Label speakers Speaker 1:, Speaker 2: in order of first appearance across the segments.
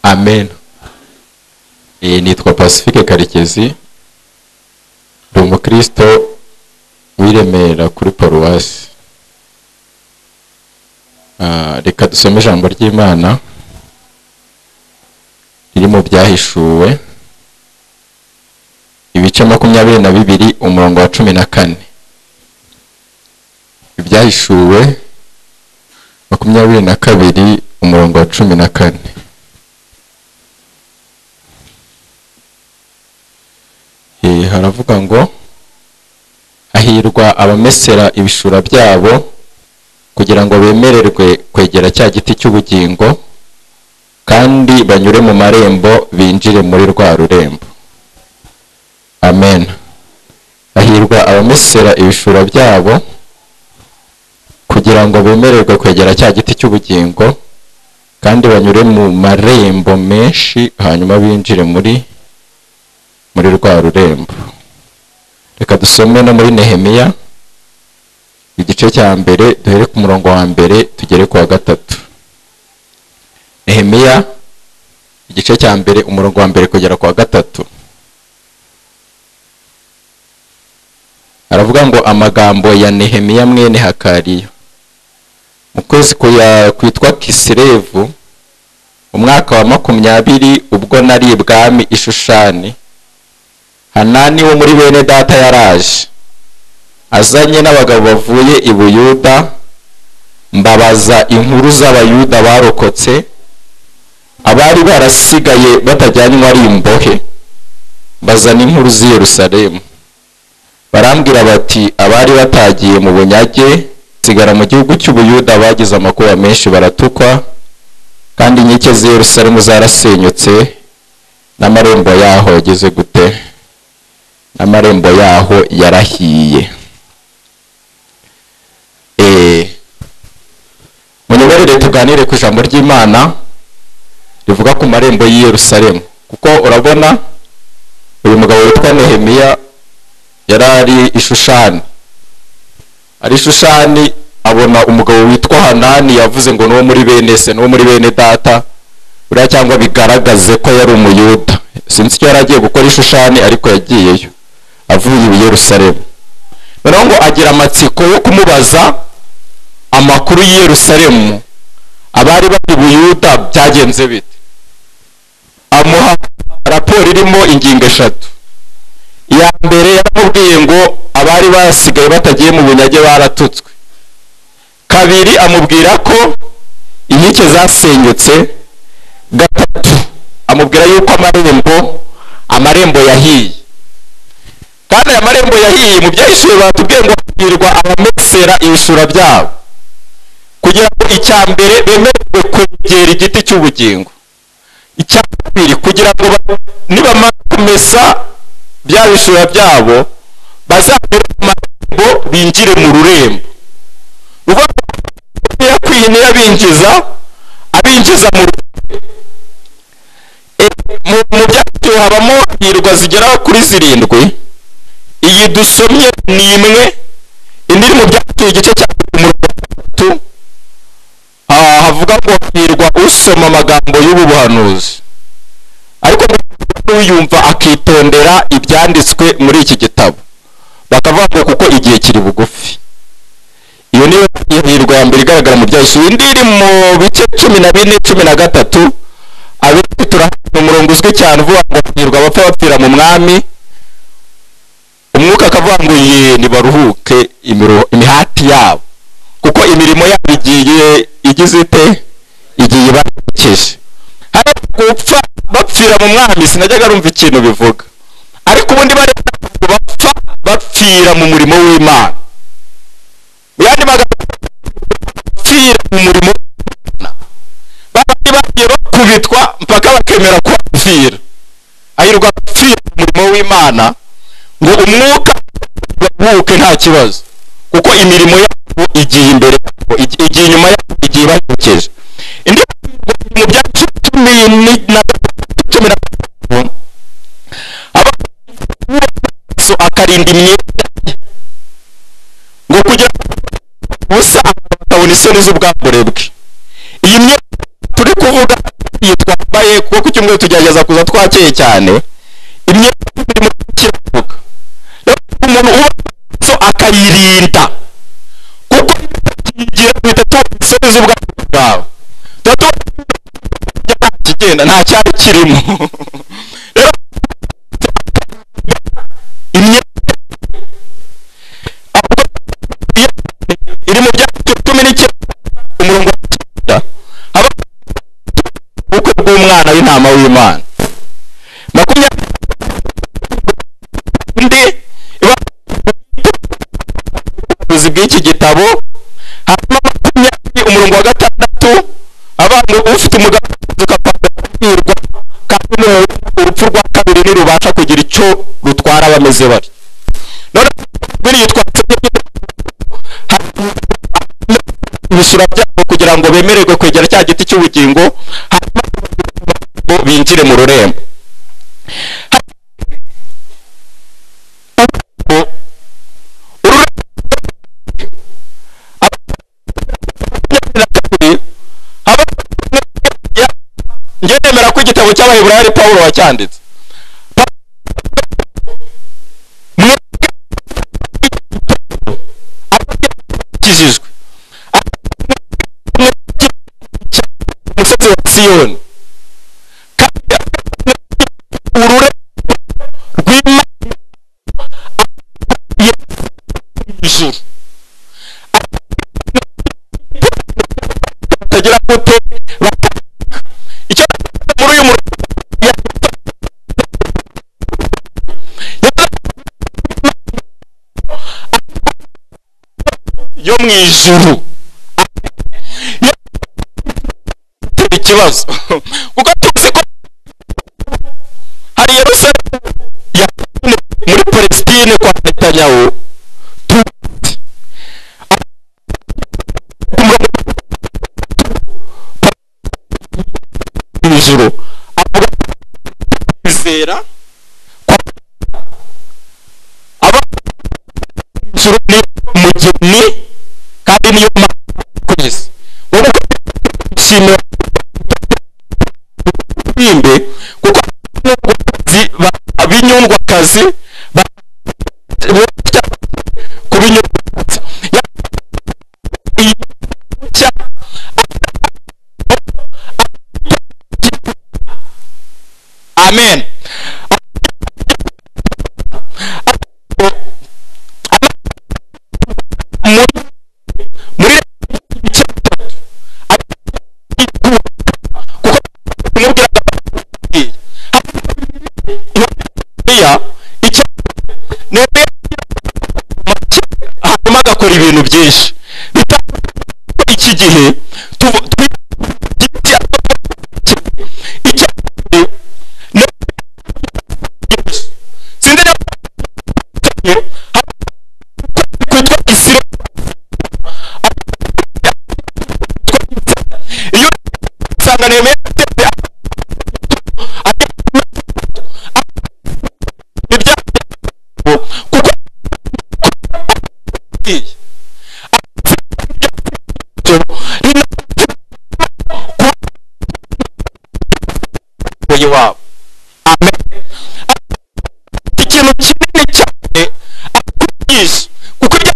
Speaker 1: amen nitwa pacifique karekezi ndi umukristo w'iremera kuri paruwasi reka dusome ijambo ry'imana riri mu byahishuwe ibice makumyabiri na bibiri umurongo wa cumi na kane ibyahishuwe makumyabiri na kabiri umurongo wa cumi na kane haravuga ngo hahirwa abamesera ibishura byabo kugira ngo bemererwe kwegera cya giti cy'ubugingo kandi banyure mu marembo binjire muri rwa rurembo amen hahirwa abamesera ibishura byabo kugira ngo bemererwe kwegera cya giti cy'ubugingo kandi banyure mu marembo menshi hanyuma binjire muri muri rwa rurembo reka dusome no muri nehemiya igice cya mbere duhere ku murongo wa mbere tugere ku wa gatatu nehemiya igice cya mbere umurongo wa mbere kugera ku wa gatatu aravuga ngo amagambo ya nehemiya mwene hakariya mu kwezi kwitwa kisirevu mu mwaka wa makumyabiri ubwo nari ibwami ishushani hanani wo muri bene data yaraje azanye n'abagabo bavuye i buyuda mbabaza inkuru z'abayuda barokotse abari barasigaye batajyanywa ari imbohe bazana inkuru z'i yerusalemu barambwira bati abari batagiye mu bunyage sigara mu gihugu cy'ubuyuda bagize amakuba menshi baratukwa kandi inkike z'i yerusalemu zarasenyutse n'amarembo yaho yageze gute n'amarembo yaho yarahiye munyemerere tuganire ku ijambo ry'imana rivuga ku marembo y'i Yerusalemu kuko urabona uyu mugabo witwa nehemiya yari ari ishushani ari ishushani abona umugabo witwa hanani yavuze ngo n'uwo muri bene se n'uwo muri bene data buriya cyangwa bigaragaze ko yari umuyuda sinzi icyo yari agiye gukora ishushani ariko yagiyeyo avuye i Yerusalemu noneho ngo agira amatsiko yo kumubaza amakuru y'i Yerusalemu abari bari buyuda byagenze bite amuha raporo irimo ingingo eshatu iya mbere yaramubwiye ngo abari basigaye batagiye mu bunyage baratutswe kabiri amubwira ko inkike zasenyutse gatatu amubwira yuko amarembo amarembo yahiye kandi aya marembo yahiye mu byahishuye batubwiye ngo hahirwa abamesera ibishura byabo kugira ngo icya mbere bemererwe kwegera igiti cy'ubugingo icya kabiri kugira ngo nibamara kumesa bya bishura byabo bazabere mu marembo binjire mu rurembo ubwo yakwiye niyo abinjiza abinjiza mu rurembo mu byacu habamo hirwa zigera kuri zirindwi iyi dusomye ni imwe indi iri mu byacu igice cya mirongo itatu havuga ngo hirwa usoma amagambo y'ubuhanuzi ariko n'uyumva akitondera ibyanditswe muri iki gitabo bakavuga ngo kuko igihe kiri bugufi iyo niyo hirwa ya mbere igaragara mu byacu indi iri mu bice cumi na bine cumi na gatatu abenshi turahabona umurongo uzwi cyane uvuga ngo hirwa abapfa bapfira mu mwami umwuka akavuga ngo ye ntibaruhuke imihati yabo kuko imirimo yabo igiye igize ite igiye ibaherekeje hari gupfa bapfira mu mwami sinajyaga rumva ikintu bivuga ariko ubundi bari bapfa bapfira mu murimo w'imana mu yandi magambo bapfira mu murimo w'imana babandi bagiye bakubitwa mpaka bakemera kubapfira ahirwa bapfira mu murimo w'imana ngo umwuka baruhuke nta kibazo kuko imirimo yabo igiye imbere yabo igiye inyuma yabo igiye ibaherekeje indi mu bya cumi na cumi na gatatu amaso akarinda imyenda ngo kugira ubusa bakabona isoni z'ubwambure bwe iyi myenda turi kuvuga yitwa twambaye kuko ku cyumweru tugerageza kuza twakeye cyane imyenda irimo kiravuga rero umuntu uba so akayirinda kuko igira guhita tuwusoza ubwabo bwawe tuba tuba kigenda nta cyari kirimo rero imyenda iri mu byanditswe cumi n'icyenda umurongo wa cyenda haba ubukwe bw'umwana w'intama w'imana makumyabiri undi iba ubuzi bw'iki gitabo hanyuma makumyabiri umurongo wa gatandatu abantu ufite umugambi ukabwirwa kandi urupfu rwa kabiri ntirubasha kugira icyo rutwara bameze bari none biri yitwa ibisura byabo kugira ngo bemererwe kwegera cya giti cy'ubugingo hanyuma ngo binjire mu rurembo njye nemera ko igitabo cy'abaheburari pawulo wacyanditse akijijwe umusozi wa siyoni kandi urure rw'imana ijuru batagira gute bataka icyo muri uyu murongo yo mu ijuru bitera ikibazo kuko tuzi ko hari yerusalemu yatsinze muri palestine kwa netanyahu tuzi ku murongo mu ijuru avuga ko kwizera kwa aba mu ijuru ni umugeni kandi niyo mpamvu kugeza wowe ushimira bimbe kuko abazi abinyundwakazi ba- bita ku binyundwakazi Ya- iyi nshya amen muri muri icyatatu kuko umubwiraga ati Nehemiya icyo Nehemiya make hanyuma agakora ibintu byinshi bitandukanye n'uko iki gihe tuvu- twi- igiti icya- icya- Nehemiya- Sindi niba- kwitwa Isirayeli iyo usanga Nehemiya ateze ibyabo kuko wabo amen ikintu kinini cyane akwinjiza kuko ibyo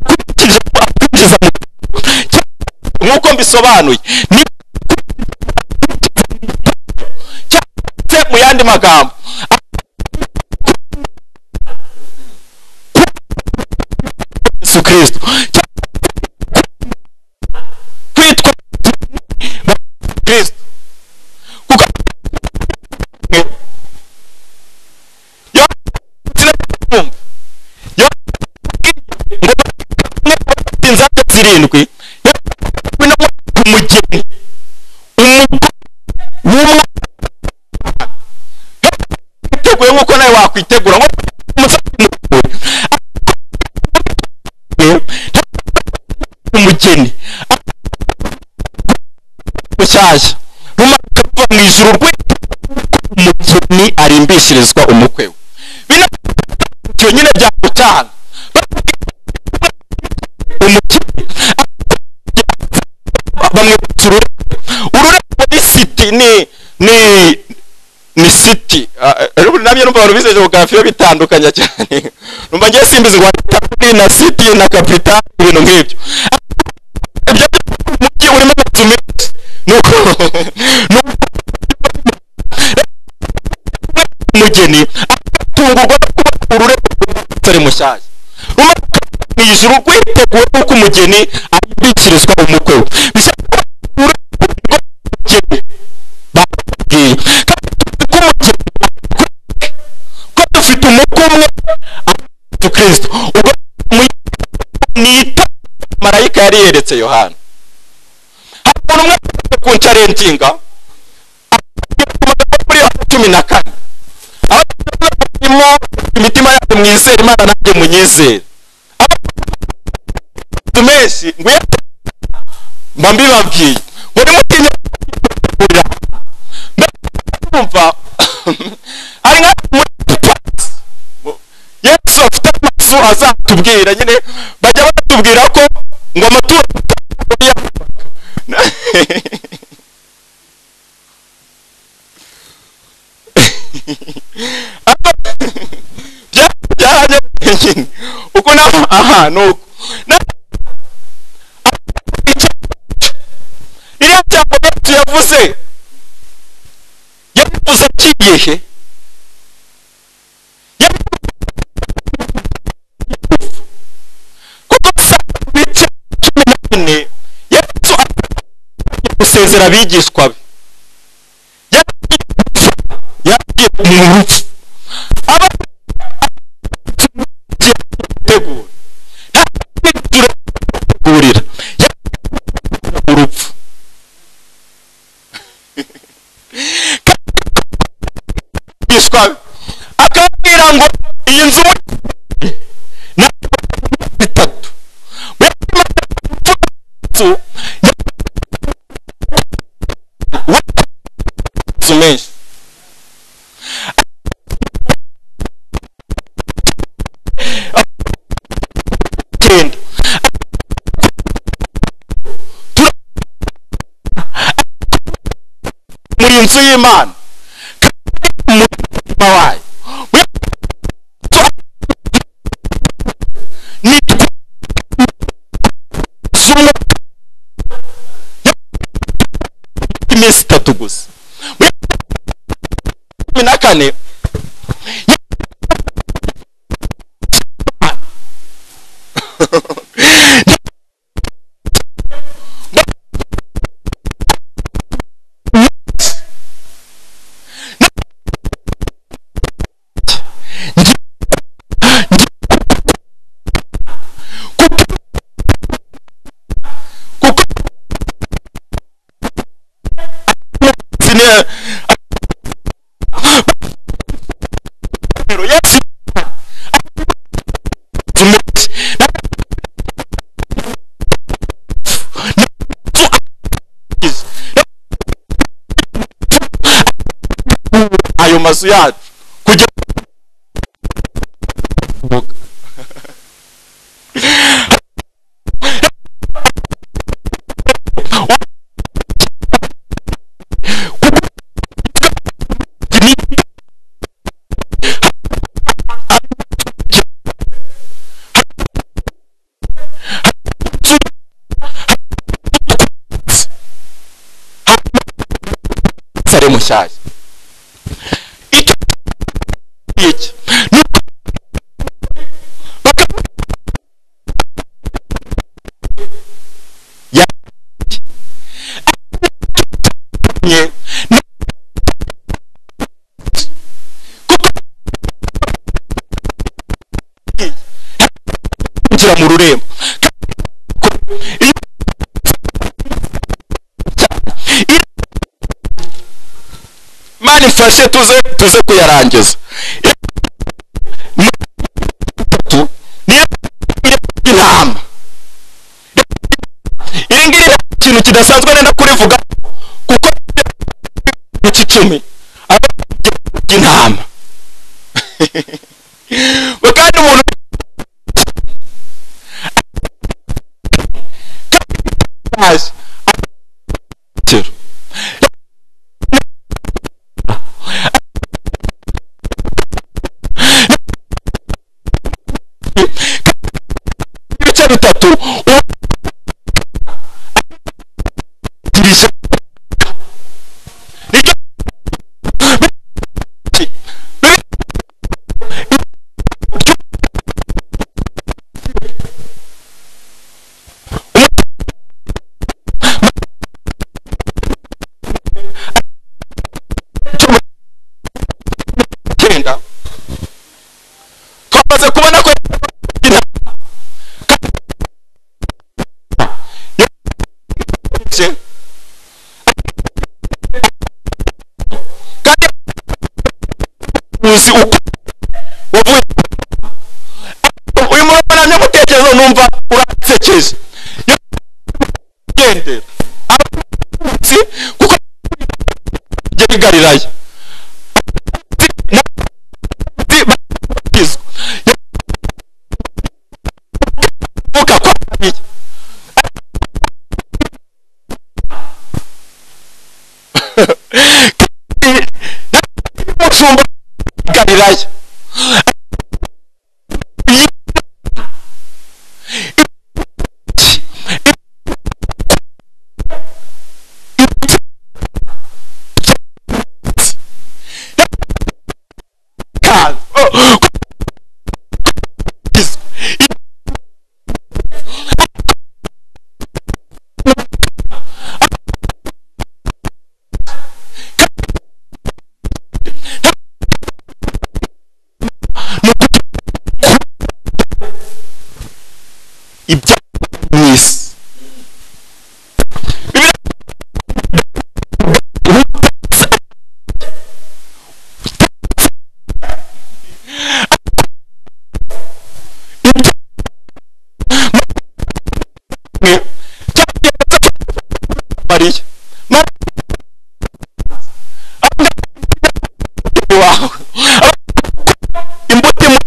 Speaker 1: akwinjiza akwinjiza mu nk'uko mbisobanuye ni cyangwa mu yandi magambo Yesu Kristo kwitwa Kristo kuko yo sinabumva yo inzaka zirindwi yewe no ku mugeni umugore w'umwana witeguye nk'uko nawe wakwitegura nko umusatsi muremure umugeni mushyashya rumanuka ruva mu ijuru rw'iteka umugeni arimbishirizwa umukwe we bino ibyo nyine byagutanga umukene bamwibutsa ururabo ururabo ni si ni ni ni siti ariko nabyo numva abantu bize geography bitandukanye cyane numva ngiye simbizi ngo capitali na siti na capital ibintu nk'ibyo ibyo umujyi urimo amazu menshi nuko umugeni agatungurwa no kuba ururabo rw'umusore mushyashya mu ijuru rwiteguye nuko umugeni abimbikirizwa umukwe we bisa umugeni bakubwiye kandi tuzi ko umugeni ko dufite umukwe umwe atatu kirisito ubwo nita marayika yari yeretse yohana hari umuntu umwe ufite ku ncarentinga muri cumi na kane abarimo imitima yabo mwizere imana nanjye munyizere menshi nguye mba mbibabwiye ngo nimutinya kurira mbumva hari nka muri pasi yesu afite amazu azatubwira nyine bajya batubwira ko ngo amatungo nyine uko naho aha ni uko ririya jambo yesu yavuze yavuze agiye he kuko saa bice cumi na kane yesu gusezera abigishwa be yagiye mu rupfu akababwira ngo iyi nzu ni bitatu amazu menshi muri inzu y'imana iminsi itatu gusa muri cumi na kane ayo mazu yacu kugira mushyashya kwinjira mu rurembo mani mfashe tuze tuze kuyarangiza intama iri ngiri ni ikintu kidasanzwe nenda kurivuga kuko icumi intama kandi umuntu ibice bitatu uwo dirije nicyo icyenda twamaze kubona ko kandi uzi uko wavuye uyu murabona n'umutekerezo numva urasekeje gendera abatutsi kuko geri galilaya uvuga ko abiye umushumba galilaya ibya mu isi mariya wawe imbuto imwe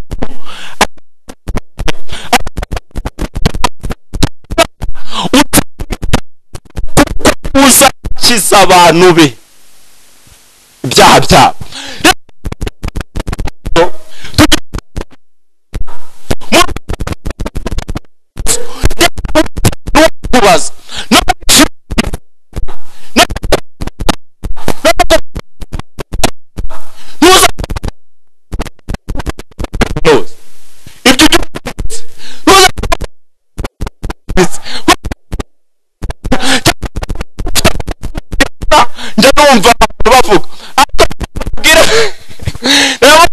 Speaker 1: uza akiza abantu be ibyaha byabo kubaza no ntuza ibyo ujya ntuza njya numva abantu bavuga ariko mbwira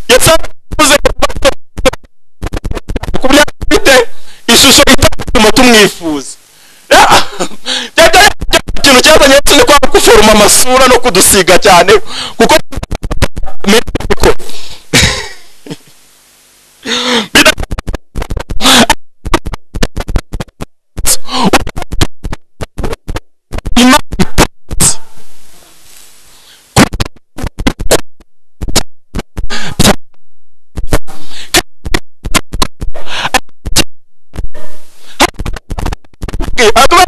Speaker 1: yasanuze ku byari bite ishusho itatuma tumwifuza Ah, byari byari ikintu cyazanye yesu ni kwanga guforoma amasura no kudusiga cyane kuko Ariko bida- Imana bwe akaba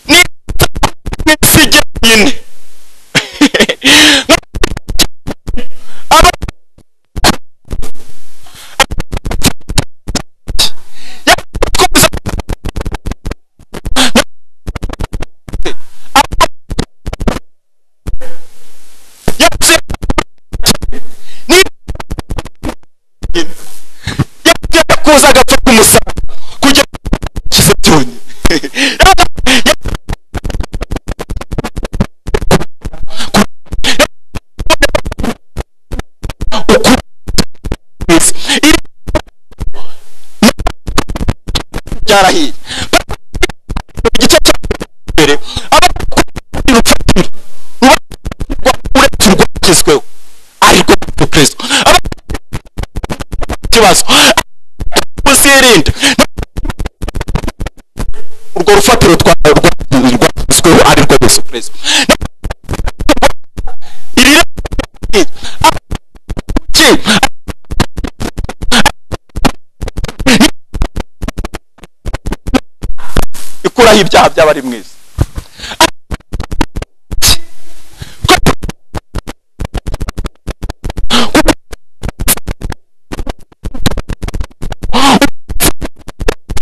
Speaker 1: ni n'isi jyenyine Aba- yakomeza yavuze ni yajyaga kuza agapfa kumusaba kujya kiza byonyine byarahiye igice cya mbere abakuru rufatiro ruba uretse urwakizweho ariko kristo ikibazo muzirinda urwo rufatiro twawe rwashyizweho ari rwo yesu kirisito iri ikuraho ibyaha by'abari mu isi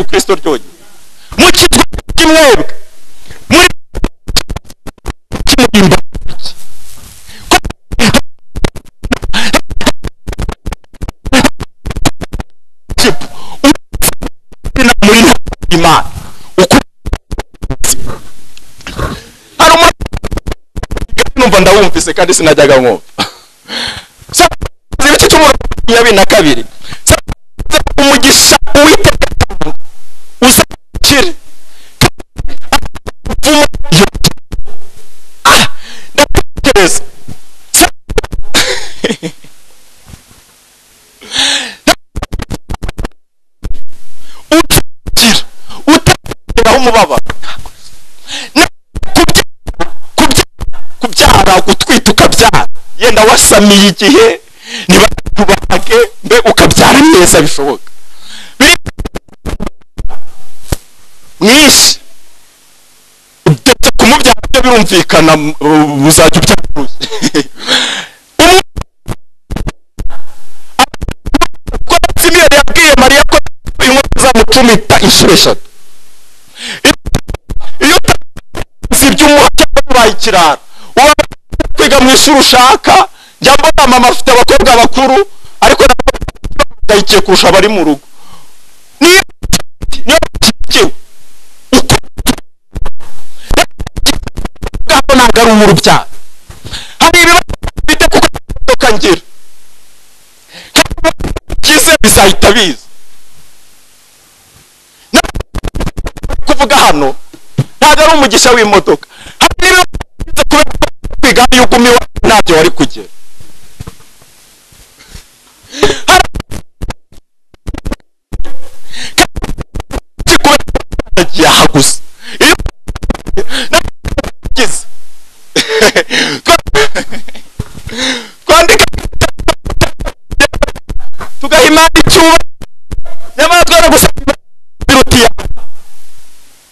Speaker 1: kristo ryonyine mu kigo cy'imwebwe muri kimuhimba muri nta imana hari umuntu numva ndawumvise kandi sinajyaga mwumva zibiki cy'umurongo makumyabiri na kabiri umugisha uwiteka uzakire ndatekereza utakira utakiraho umubabaro kubyara gutwita ukabyara yenda wasamiye igihe ntibakubage mbe ukabyara neza bishoboka Biri- mwinshi ndetse kumubyara byo birumvikana uh, buzajya ubyaruye Umwe- Ko Simiyoni yabwiye mariya ko inkota izamucumita inshuro eshatu iyo zibya umuhaka wabaye ikirara waba kwiga mu ishuri ushaka njya mbona mama afite abakobwa bakuru ariko ndayikiye kurusha abari mu rugo niyo niyo ukikiwe uko ngaho ntabwo ari umurubyaro hari ibibazo bite kuko imodoka ngira Hari ibibazo bigize bizahita biza kuvuga hano ntabwo ari umugisha w'imodoka hari n'ibibazo biza kubera ko kwiga iyo uguma iwawe ntabyo wari kugera Hari kandi kubera ko utagiye aha gusa iyo nagize twandika tugaha imana icyubahiro nyamara twara gusa biruti yawe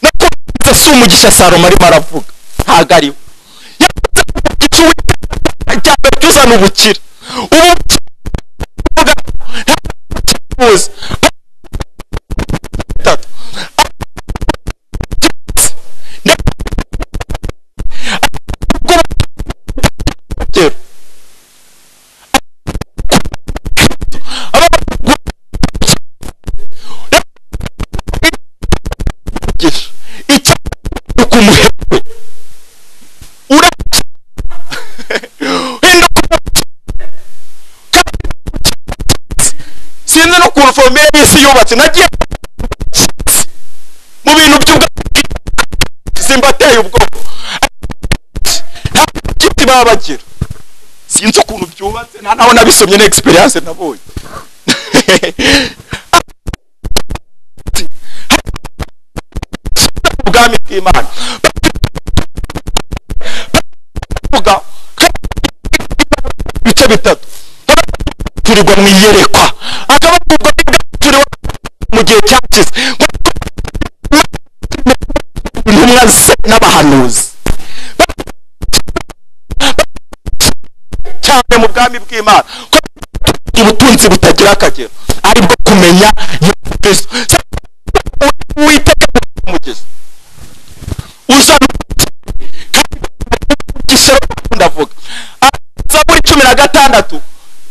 Speaker 1: no kubaza si umugisha salomo arimo aravuga ntabwo ari we yavuze ko umugisha uwiteka cyangwa uzana ubukira ubu bukira ntabwo bukifuza Atatu. Ndetse ubwo urugero. Aba- umugisha icyapa kumuherwe urakira hinduka sinzi n'ukuntu fomire y'isi yubatse nagiye mu bintu by'ubwami zimbateye ubwoko nta giti baba bagira sinzi ukuntu byubatse nta naho nabisomye na egisperiyanse nabonye ubwami bw'imana bavuga ko ibice bitatu turirwa mu iyerekwa akaba tugwa turi mu gihe cyakize intumwa ze n'abahanuzi cyane mu bwami bw'imana ko ubutunzi butagira akagero aribwo kumenya yesu kristo witeka umugezi uzana gisoro ndavuga zaburi cumi na gatandatu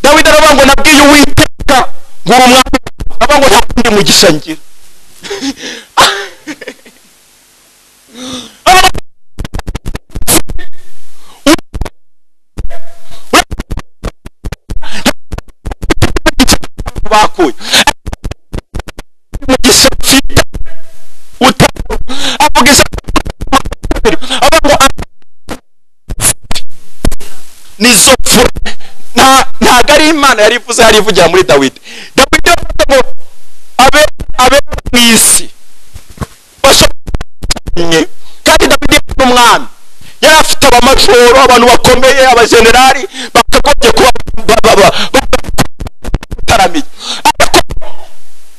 Speaker 1: dawidi aravuga ngo nabwiye uwiteka ngura umwami aravuga ngo nta wundi mugisha ngira bakuye umugisha mfite utanu avuga ijambo avuga ngo nizo mfura nta ntago ari imana yari ivuze hari ivugira muri dawidi dawidi yavuze ngo abe abe mu isi bashobanye kandi dawidi yari umwami yari afite abamajoro abantu bakomeye abajenerali bakagombye kuba ba- ba- ba- ba- bataramiye ariko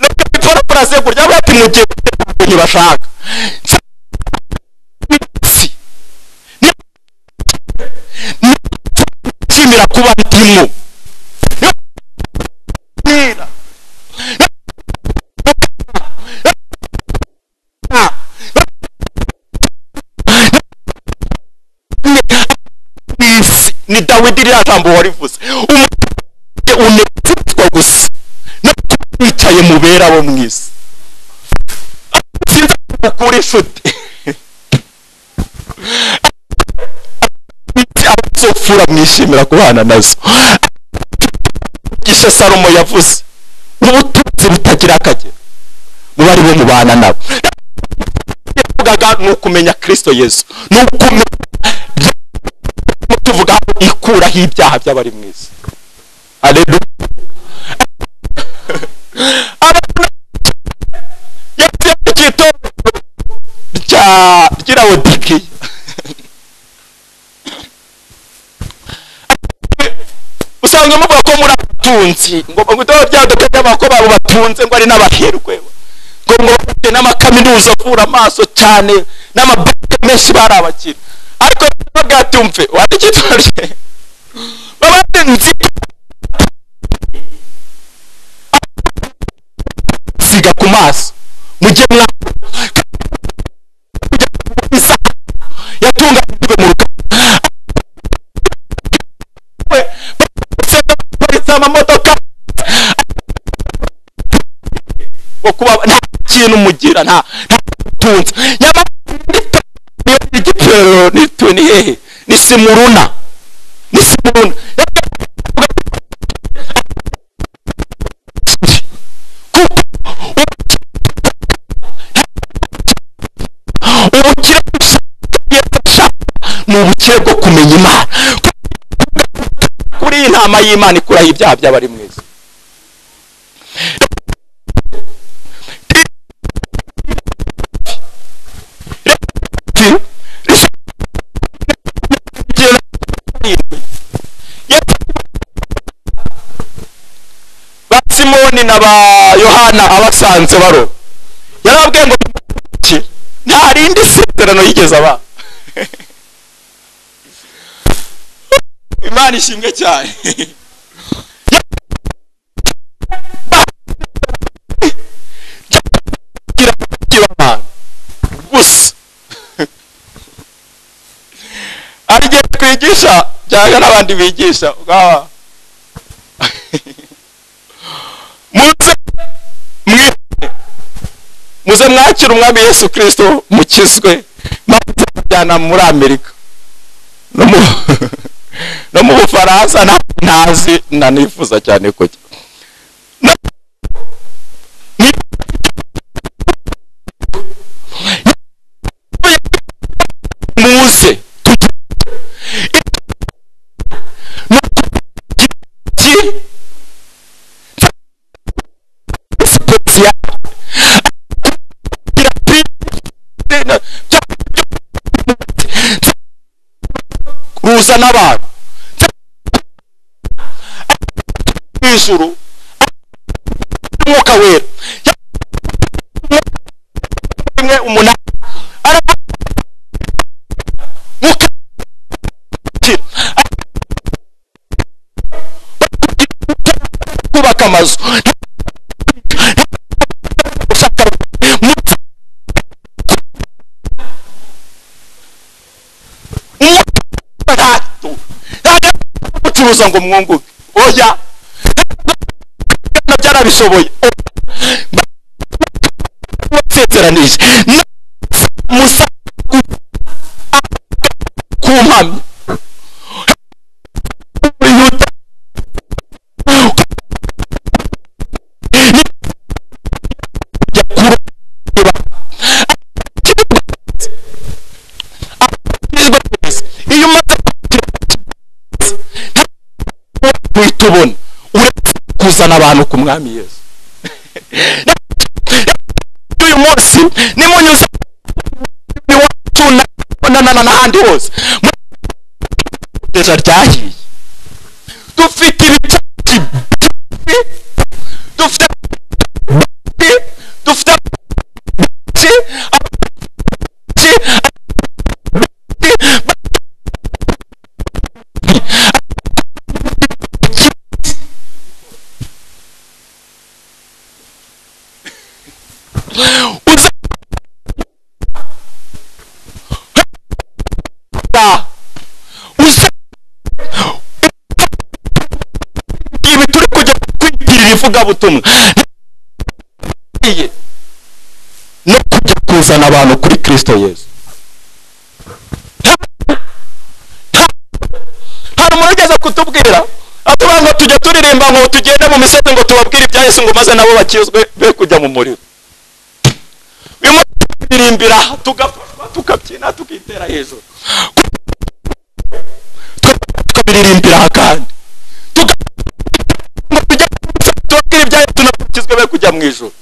Speaker 1: reka bipfana kurazegurya avuga ati mu gihe ntabwo ntibashaka Nsa- mu isi. Ni- ni- nshimira kuba ndimo ni dawidi ririya jambo warivuze umuntu unezezwa gusa no kuba wicaye mu bera bo mu isi sinzi ko ukura inshuti abazofura mwishimira kubana nazo gishe salomo yavuze n'ubutunzi butagira akagero muba ari bo mubana nabo yavugaga ni ukumenya kirisito yesu ni ukumenya tuvuga ikuraho ibyaha by'abari mu isi aleluya yavuze mu gitondo rya ry'irabodikiya usanga muvuga ko muri abatunzi ngo mugitondo ryaduka ry'amako babo batunze ngo ari n'abahirwe ngo ngo bafite n'amakaminuza avura amaso cyane n'amabanki menshi bari abakire ariko bwatumve wadukitore baba nzi siga ku maso mujye mwa yatunganijwe mu ruganda amamodoka ngo kuba nta kintu mugira nta nta butunzi nyamara igitero nitwe ni hehe ni simuruna ni simuruna ubukire ni ubukire bwo kumenya imana kuri iyi nama y'imana ikuraho ibyaha by'abari mu isi simoni na ba yohana abasanze baro yarababwiye ngo nta rindi sezerano yigeze aba imana ishimwe cyane gusa arigiye kwigisha cyangwa n'abandi bigisha muze mwite muze mwakire umwami yesu kirisito mukizwe maze mujyana muri amerika no mu bufaransa ntazi nanifuza cyane kujya muze ruza n'abantu ijuru umwuka wera rimwe umunani kubaka amazu kubuza ngo mwunguke oya byarabishoboye basezeranije musa ku mpamyi tubona uretse kuzana abantu ku mwami yesu uyu munsi nimunyuze iwacu n'ahandi hose muteza ryahiye dufite ibicaci dufite dufite ivugabutumwa
Speaker 2: no kujya kuzana abantu kuri kirisito yesu
Speaker 1: hari umuntu ugeze kutubwira atubwira ngo tujye turirimba ngo tugende mu misozi ngo tubabwire ibya Yesu ngo maze nabo bakizwe be kujya mu muriro bimwe turirimbira tugafashwa tukabyina tukitera hejuru tukabiririmbira aha kandi Tuga- ngo tujye mu misozi tubabwire ibya Yesu nabo bakizwe be kujya mu ijuru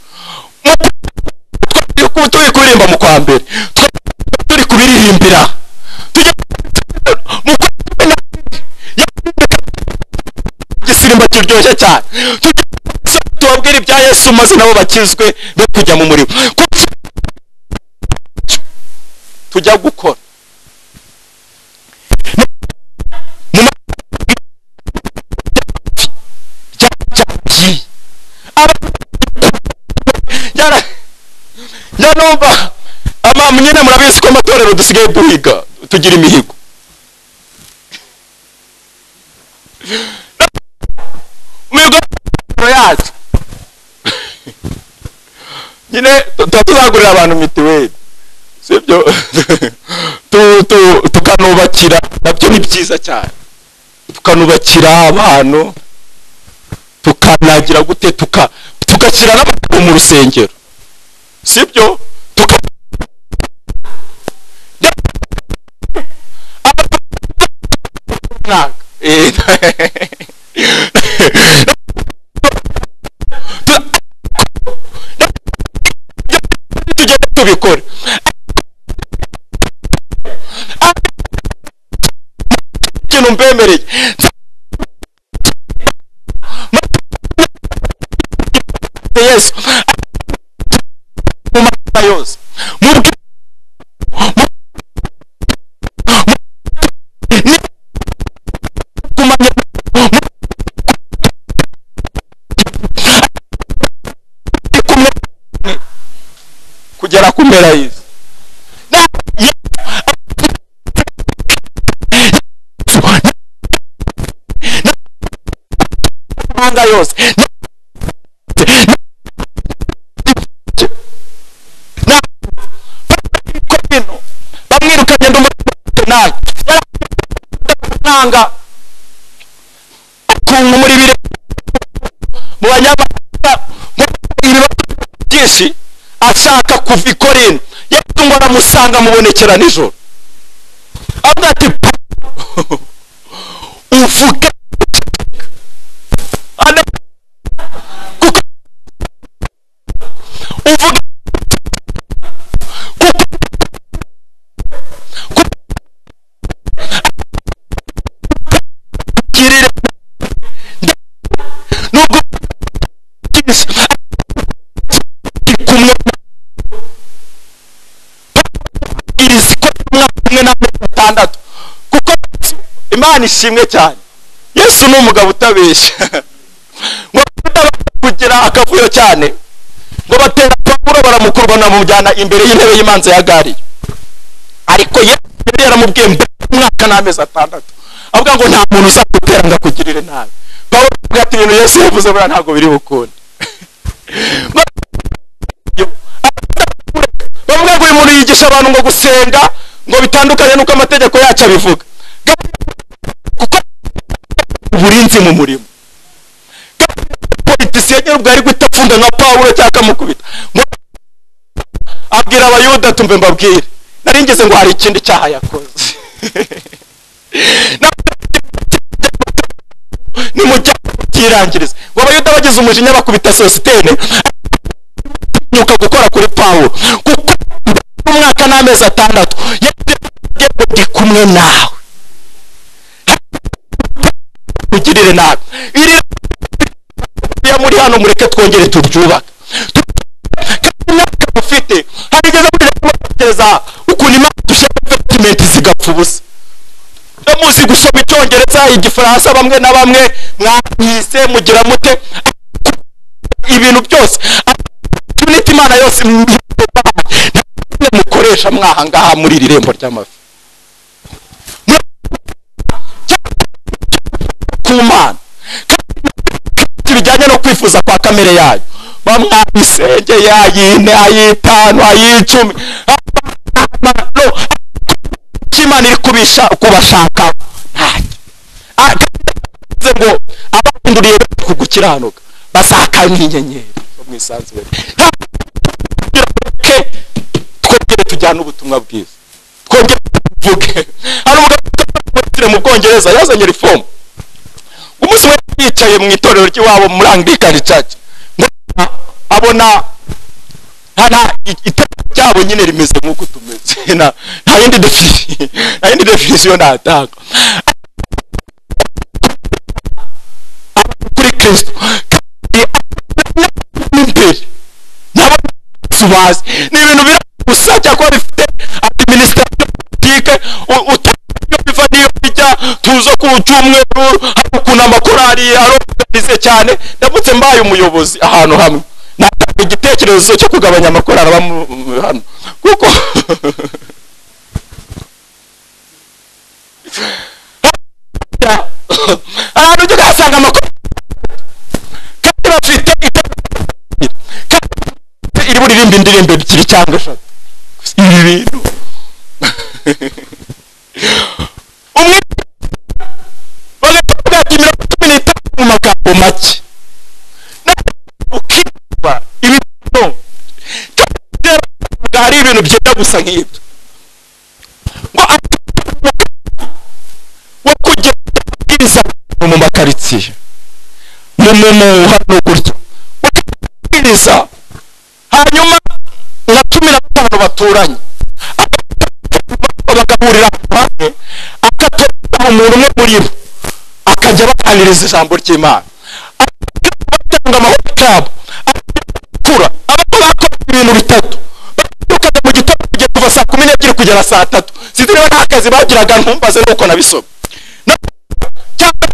Speaker 1: Mu- twa- ku- turi kuririmba mu kwa mbere Twa- turi kubiririmbira tujye mu kwa cumi na kabiri. igisimba kiryoshye cyane Tujye mu misozi tubabwire ibya yesu maze nabo bakizwe be kujya mu muriro Kuko- tujya gukora Mu ma- ryarabyagiye. Aba- Ryara- nyanumva ama nyine murabizi ko amatorero dusigaye duhiga tugira imihigo imihigo yacu nyine tu- tuba tuzagurira abantu mitiweli sibyo Tu- tu- tukanubakira nabyo ni byiza cyane tukanubakira abantu tukanagira gute tuka tugashyira n'abantu mu rusengero sibyo tuka mwaka Eh, tugenda tubikora ikintu mbemereye yesu mu mateka yose mu bwi- mu- mu- ni- kumanya- mu- ni kumwe kugera ku mpera y'isi Na- Yesu- Yesu- na- amahanga yose Na- na- ko bino bamwirukanye ndi umunabi yaraanga kungu muri bire mu banyamahanga mu ibibazo byinshi ashaka kuva i korinto yesu ngo aramusanga mubonekera nijoro avuga ati "Pawulo, uvuge Ana- kuko uvuge kirire nubwo kisa kumwe iri siko mwaka umwe n'amezi atandatu kuko imana ishimwe cyane yesu ni umugabo utabeshya ngo atabasha kugira akavuyo cyane ngo batera pawulo baramukurubana bamujyana imbere y'intebe y'imanza ya gari ariko yesu yari yaramubwiye mbere y'umwaka n'amezi atandatu avuga ngo nta muntu uzagutera ngo akugirire nabi pawulo avuga ati ibintu yesu yavuze buriya ntabwo biri bukunde bavuga ngo uyu muntu yigisha abantu ngo gusenga ngo bitandukanye n'uko amategeko yacu abivuga kuko uburinzi mu murimo politisiye nyine ubwo ari guhita apfunda nka pawulo cyangwa akamukubita ngo abwira abayuda tumve mbabwire nari ngeze ngo hari ikindi cyaha yakoze nimujyane byirangiriza ngo abayuda bagize umujinya bakubita sositene nyuka gukora kuri pawulo kuko umwaka n'amezi atandatu yagiye ngo ndi kumwe nawe ugirire nabi iri ya muri hano mureke twongere turyubake kandi imyaka mufite harigeze muri gutekereza ukuntu imana dushyira vetimenti zigapfa ubusa iyo muzi gusoma icyongereza igifaransa bamwe na bamwe mwanyise mugira mute ibintu byose tunita imana yose mwihaye mukoresha mwahangaha muri iri rembo ry'amafi ku mana byinshi bijyanye no kwifuza kwa kamere yayo bamwayisengeye ayine ayitanu ayicumi no imana iri kubisha kubashaka ntacyo ngo abahinduriye ku gukiranuka basakaye nk'inyenyeri zo mu isanzure twongere twongere tujyane ubutumwa bwiza twongere tuvuge hari umugabo mu bwongereza yazanye rifomu umunsi umwe yicaye mu itorero ry'iwabo muri anglikani caci abona nta itorero ryabo nyine rimeze nk'uko tumeze nta yindi definition nta yindi definition natanga kuri kristo imbere n'abazi ni ibintu biri gusa cyangwa bifite administration politique utayo biva niyo bijya tuzo ku cyumweru hari ukuntu amakorari aroganize cyane ndamutse mbaye umuyobozi ahantu hamwe natanga igitekerezo cyo kugabanya amakorari aba mu- hano kuko ahantu ujya uhasanga amakoro kandi bafite iterambere kandi bafite iri buririmba indirimbo ebyiri cyangwa eshatu ibi bintu umwe bagahita bagata iminota cumi n'itanu mu magambo make nawe ukitwa ibintu kandi rero ntabwo hari ibintu byenda gusa nk'ibyo ngo afite umugambi wo kugenda abwiriza abantu mu makaritsiye mu mu mu hano gutya ukabwiriza hanyuma nka cumi na batanu baturanye bagahurira hamwe akatoza umuntu umwe muri bo akajya baganiriza ijambo ry'imana batanga amahoro yabo kura abato bakora ibintu bitatu babyukaga mu gitondo kugeza kuva saa kumi n'ebyiri kugera saa tatu sinzi niba nta kazi bagiraga ntumbaze nuko nabisoma Na- cyangwa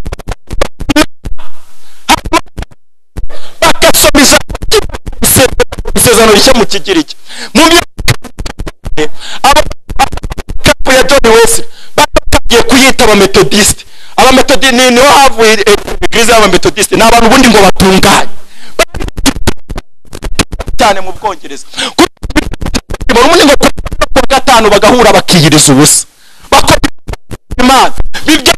Speaker 1: bagasoma ijambo ry'Imana, isezerano rishya mu kigiriki mu byo abo ya John Wesley batangiye kuyita abametodisite abametodisite ni niho havuye eh, igirize y'abametodisite ni abantu ubundi ngo batunganye cyane mu bwongereza Kuri- buri umwe ngo kuwa gatanu bagahura bakiyiriza ubusa bakora imana bibyo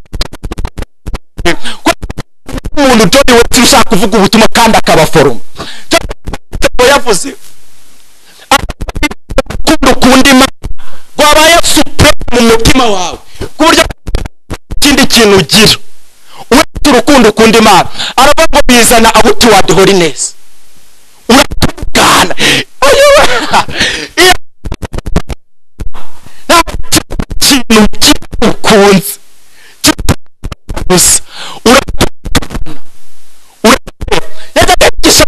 Speaker 1: umuntu John Wesley ushaka kuvuga ubutumwa kandi akabaforoma John Wesley yavuze urukundo ukunda imana wabaye supure mu mutima wawe ku buryo ikindi kintu ugira uretse urukundo ukunda imana aravuga ngo bizana abutuwadi holinesi uratungana iyo nta kintu kimwe ukunze gusa uratungana uratungana yajyaga yigisha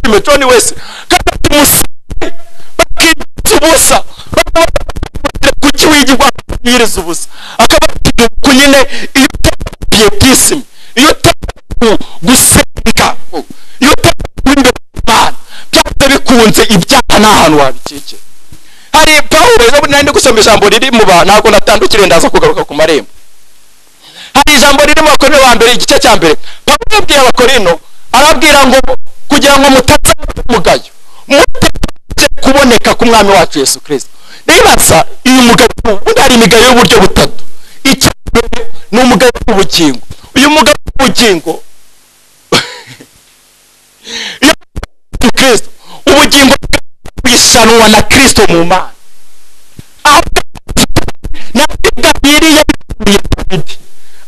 Speaker 1: filime John Wesley kandi tumusenge bakibyiza ubusa bakababwira kuki wigirwa kubwiriza ubusa akababwira ku nyine iyo utabiye bwisimi iyo utabiye gusenga iyo utabiye imbere y'Imana byanze bikunze ibyaha nta hantu wabikikira hari pawulo ejo nari ndi gusoma ijambo riri mu ba ntabwo natandukiriye ndaza kugaruka ku marembo hari ijambo riri mu bakorino ba mbere igice cya mbere pawulo yabwiye abakorino arababwira ngo kugira ngo mutazamugayo mutaje kuboneka ku mwami wacu yesu kirisito nibaza uyu mugayo ubundi hari imigayo y'uburyo butatu icya mbere ni umugayo w'ubugingo uyu mugayo w'ubugingo iyo ni kirisito ubugingo bwishanwa na kirisito mu mana aho na Gabiri yabibwiye Dawidi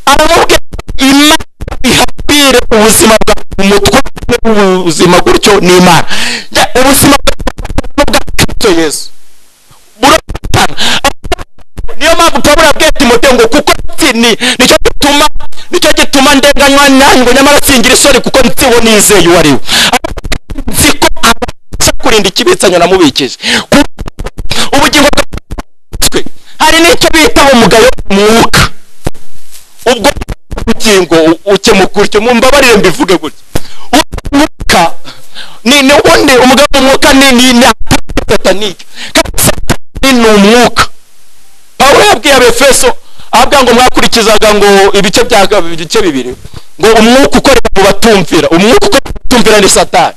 Speaker 1: aramubwira ati, imana ihapire ubuzima bwawe umutwe w'ubuzima gutyo ni imana Ya- ubuzima bwawe bwa Kristo Yesu burapana niyo mpamvu Pawulo yabwiye Timote ngo kuko nzi ni nicyo gituma nicyo gituma ndenganywa nanyu ngo nyamara singira isoni kuko nziho nizeye uwo ari we nzi ko abasha kurinda ikibitsanya namubikije Kuko ubugingo bwa twe hari n'icyo bita umugayo w'umwuka ubwo ubugingo ukemuka utyo mumbabarire mbivuge gutya umwuka ni ni ubundi umugayo w'umwuka ni ni ni satanike kandi satani ni umwuka pawulo yabwiye abefeso ahabwa ngo mwakurikizaga ngo ibice bya ibice bibiri ngo umwuka ukorera mu batumvira umwuka ukorera mu batumvira ni satani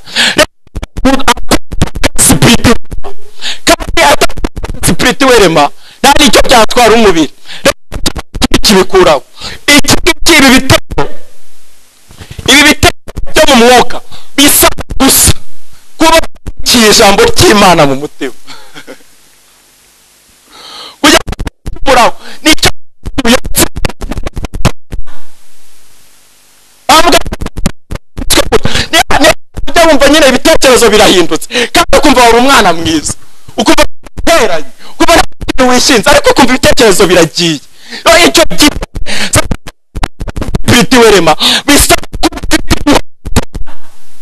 Speaker 1: sipiriti kandi sipiriti werema nta n'icyo byatwara umubiri kibikuraho iki ngiki ibi bitego ibi bitego byo mu mwuka bisa gusa kuba ukiri ijambo ry'imana mu mutima kugira ngo kibikuraho nicyo wumva nyine ibitekerezo birahindutse kandi ukumva wari umwana mwiza ukumva uteranye ukumva nta kintu wishinze ariko ukumva ibitekerezo biragiye rero icyo gihe bita iwerema bisa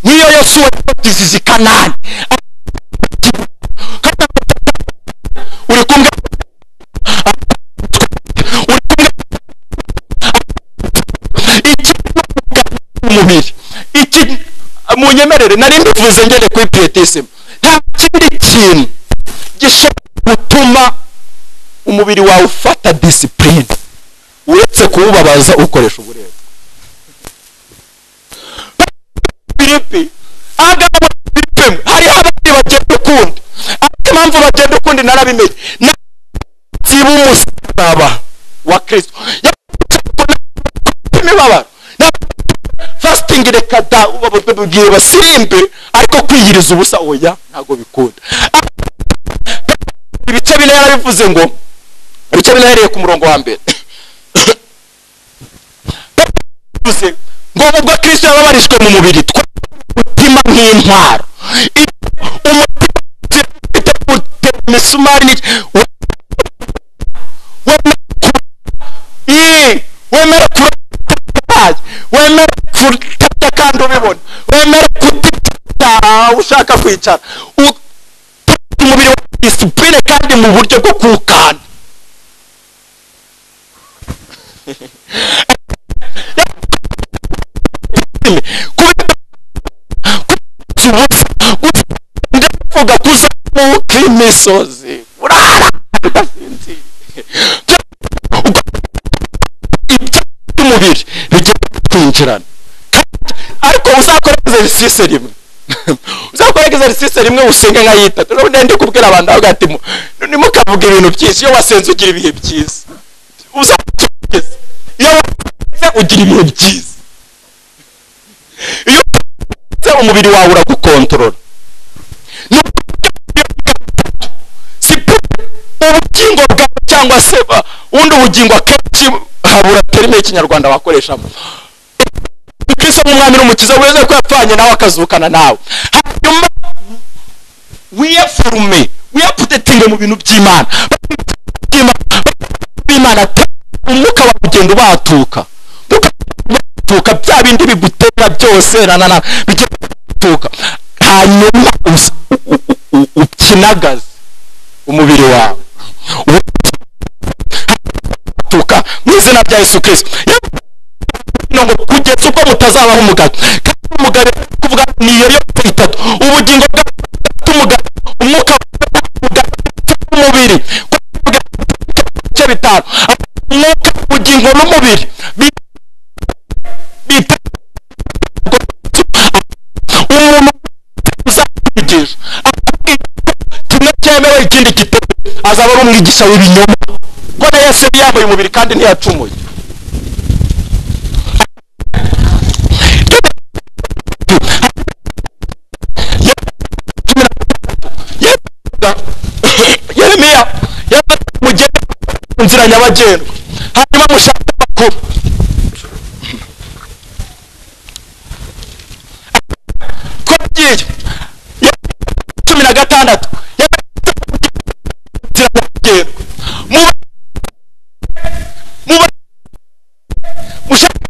Speaker 1: nk'iyo yosuwa yabatizije kanani uri kumwe uri kumwe iki umubiri iki munyemerere nari mbivuze ngende kuri piyetisime nta kindi kintu gishobora gutuma umubiri wawe ufata disipurine uretse kuwubabaza ukoresha uburebure filipi agabo bipemu hariho abandi bagenda ukundi ati impamvu bagenda ukundi narabimenye ntiba umusaraba wa kirisito imibabaro fasting reka da bababwiye basirimbe ariko kwiyiriza ubusa oya ntago bikunda ibice bine yarabivuze ngo ibice bine yahereye ku murongo wa mbere bivuze ngo ubwo kristo yababarijwe mu mubiri umutima nk'intwaro umutima ufite imisumari wemera kuba wemera kutata kandi ubibona wemera kutita ushaka kwicara umubiri wa disipurine kandi mu buryo bwo kuwukanda uvuga kuzamuka imisozi urara udasinziriye ibyo by'umubiri bigiye kwinjirana ariko uzakora exercise rimwe uzakora exercise rimwe usenge nka yitatu none ndi kubwira abantu avuga ati nimukavuga ibintu byinshi iyo wasenze ugira ibihe byiza uzakigeza iyo wasenze ugira ibihe byiza iyo wasenze umubiri wawe uragukontorora ubugingo bwawe cyangwa se ubundi ubugingo akenshi habura terime y'ikinyarwanda wakoreshamo kristo nk'umwami n'umukiza weze ko yapfanye nawe akazukana nawe hanyuma wiyafurume wiyapudetinge mu bintu by'imana b'imana umwuka wawe ugenda ubatuka ubatuka bya bindi bigutera byose nanana bigenda ubatuka hanyuma ukinagaze umubiri wawe ubatuka mu izina rya yesu kirisito ngo kugeza ubwo mutazabaho umugabe kandi umugabe kuvuga ni iyo yo itatu ubugingo bw'umugabe umwuka w'umubiri ibice bitanu umwuka ubugingo n'umubiri bita umuntu uzakwigisha kimwe cyemewe ikindi kitemewe azaba ari umwigisha w'ibinyoma ko na yesu yari yambaye umubiri kandi ntiyacumuye yeremiya mugenda mu nzira nyabagendwa hanyuma mushake amakuru ko agiye cumi na gatandatu inzira nyabagendwa muba mushake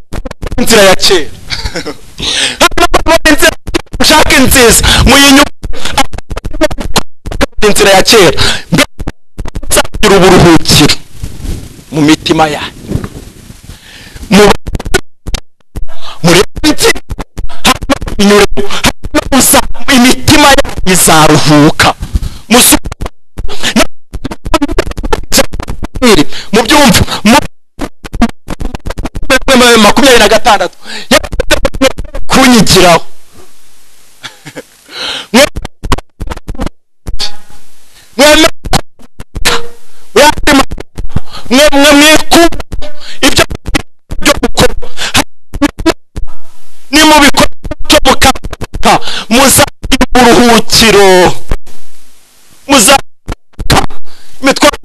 Speaker 1: inzira ya kera hanyuma inzira mushake nziza muyinyume inzira ya kera nzagira uburuhukiro mu mitima yanyu murenze inyuramo imitima yanyu izaruhuka mu byumva makumyabiri na gatandatu kunyigiraho mwemere mwemere mwemwe mwikunda ibyo byo gukora ni mu bikorwa byo gukata muzagira uburuhukiro muzagira imitwaro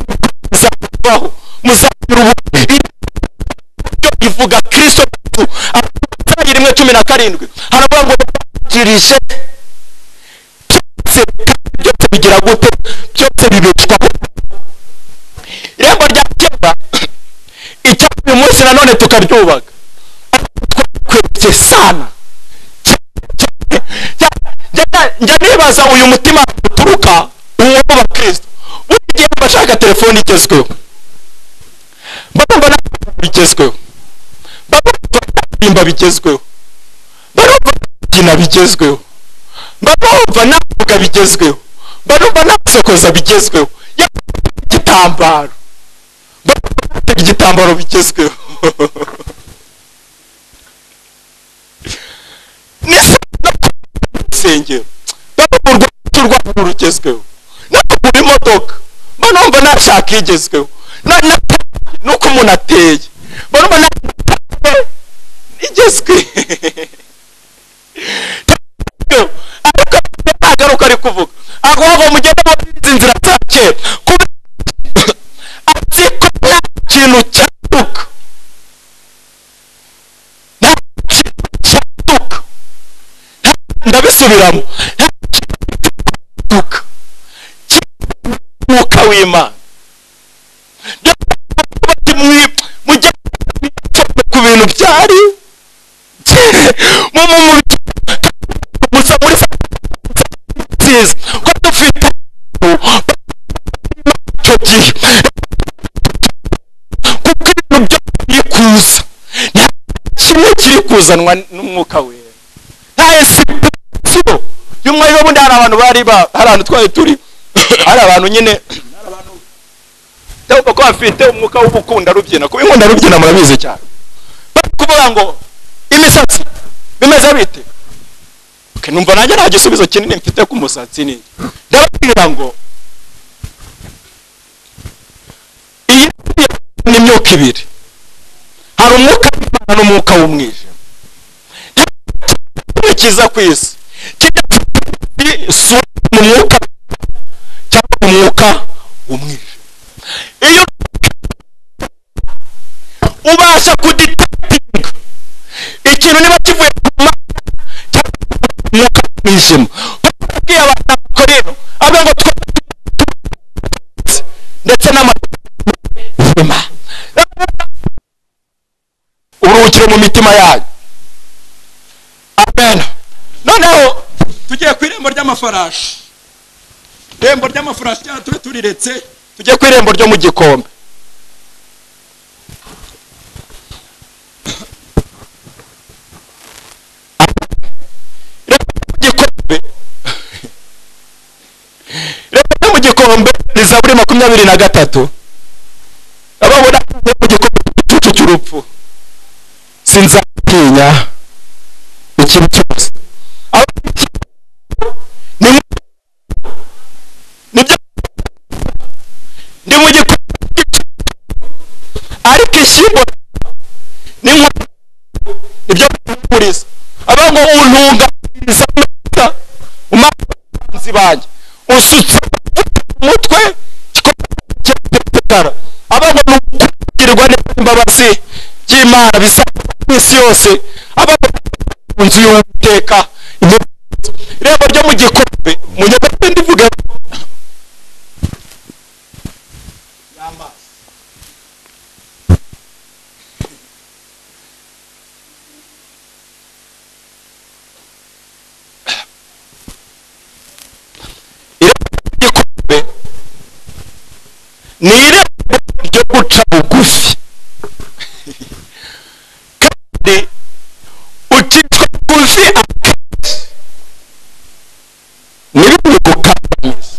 Speaker 1: izabaho muzagira uburuhukiro byo ivuga kirisito abatangira rimwe cumi na karindwi haravuga ngo bakirije byose byose bigira gute byose bibeshwaho irembo rya kera icyapa uyu munsi nanone tukaryubaka twese sana Cyane, cyane. Njya- njya nibaza uyu mutima uturuka uwo wa kirisito buri gihe mba ashaka telefone igezweho mba mbona igezweho mba numva kuririmba bigezweho mba numva kubyina bigezweho mba numva navuga bigezweho mba numva nasokoza bigezweho yewe igitambaro mba numva nafite igitambaro bigezweho nisengero ndabona urwego rugezweho nagura imodoka mba numva nashaka igezweho na- na- nuko umuntu ateye mba numva nashaka igezwe ariko agaruka ari kuvuga ahubwo mugende muri izi nzira za kera kubera azi ko nta kintu cyaduka nta kintu cyaduka ndabisubiramo duka mwuka w'imana Rero bati mwi- mujye ku bintu byari mu mu mu gusa muri za nziza ko dufite icyo gihe kuko ibintu byose biri kuza nta kimwe kiri kuzanwa n'umwuka wera sibo y'umwari w'ubundi hari abantu bari ba hari ahantu twari turi hari abantu nyine cyangwa ko bafite umwuka w'ubukunda rubyina kuba inkunda rubyina murabizi cyane bari kuvuga ngo imisatsi bimeze bite Okay, numva nanjye nta gisubizo kinini mfite ku musatsi ni ndababwira ngo iyi ni imyuka ibiri hari umwuka w'imana n'umwuka w'umwijima kimwe kiza ku isi kijya isura mu mwuka cyangwa mu mwuka w'umwijima iyo ubasha kuditektinga ikintu niba kivuye ku mana cyangwa mu mwuka w'umwijima babwiye abantu ko rero avuga ngo twe ndetse n'amazima uruhukire mu mitima yayo amen noneho
Speaker 3: tugiye ku irembo ry'amafarashi irembo ry'amafarashi cyangwa turi turiretse
Speaker 1: tujye ku irembo ryo mu gikombe Irembo ryo mu gikombe irembo ryo mu gikombe ni zaburi makumyabiri na gatatu ababona mu gikombe igicucu cy'urupfu sinzatinya ikintu cyose Abo- ni nk'uko- nibyo ndi mu gikombe ariko ishyimbo ni nko nibyo kumuriza aba ngo untunganyiriza amata umazi banjye usutse umutwe kikombe aba ngo ni ukugirirwa neza imbabazi by'imana bizakorwa ku isi yose aba ngo mu nzu y'uwiteka irembo ryo mu gikombe mu nyagabe ndivugemo igikombe ni irembo ryo guca bugufi kandi ucishwa bugufi akenshi ntibimwe gukandamiza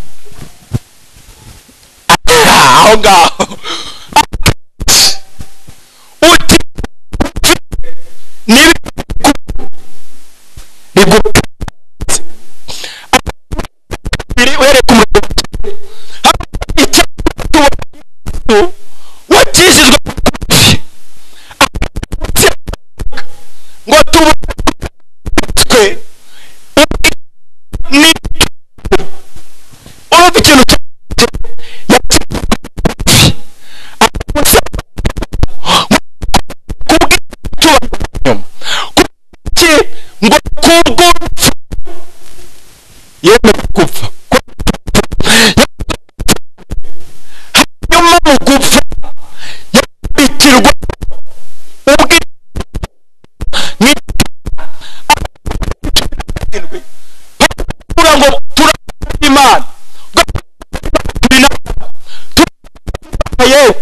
Speaker 1: aho ngaho akenshi ucishwa bugufi ntibimwe ava ikintu cye ngo kubwo yemeye gupfa hanyuma mu gupfa yabikirwa ubwe ni kugira ngo turabona imana yewe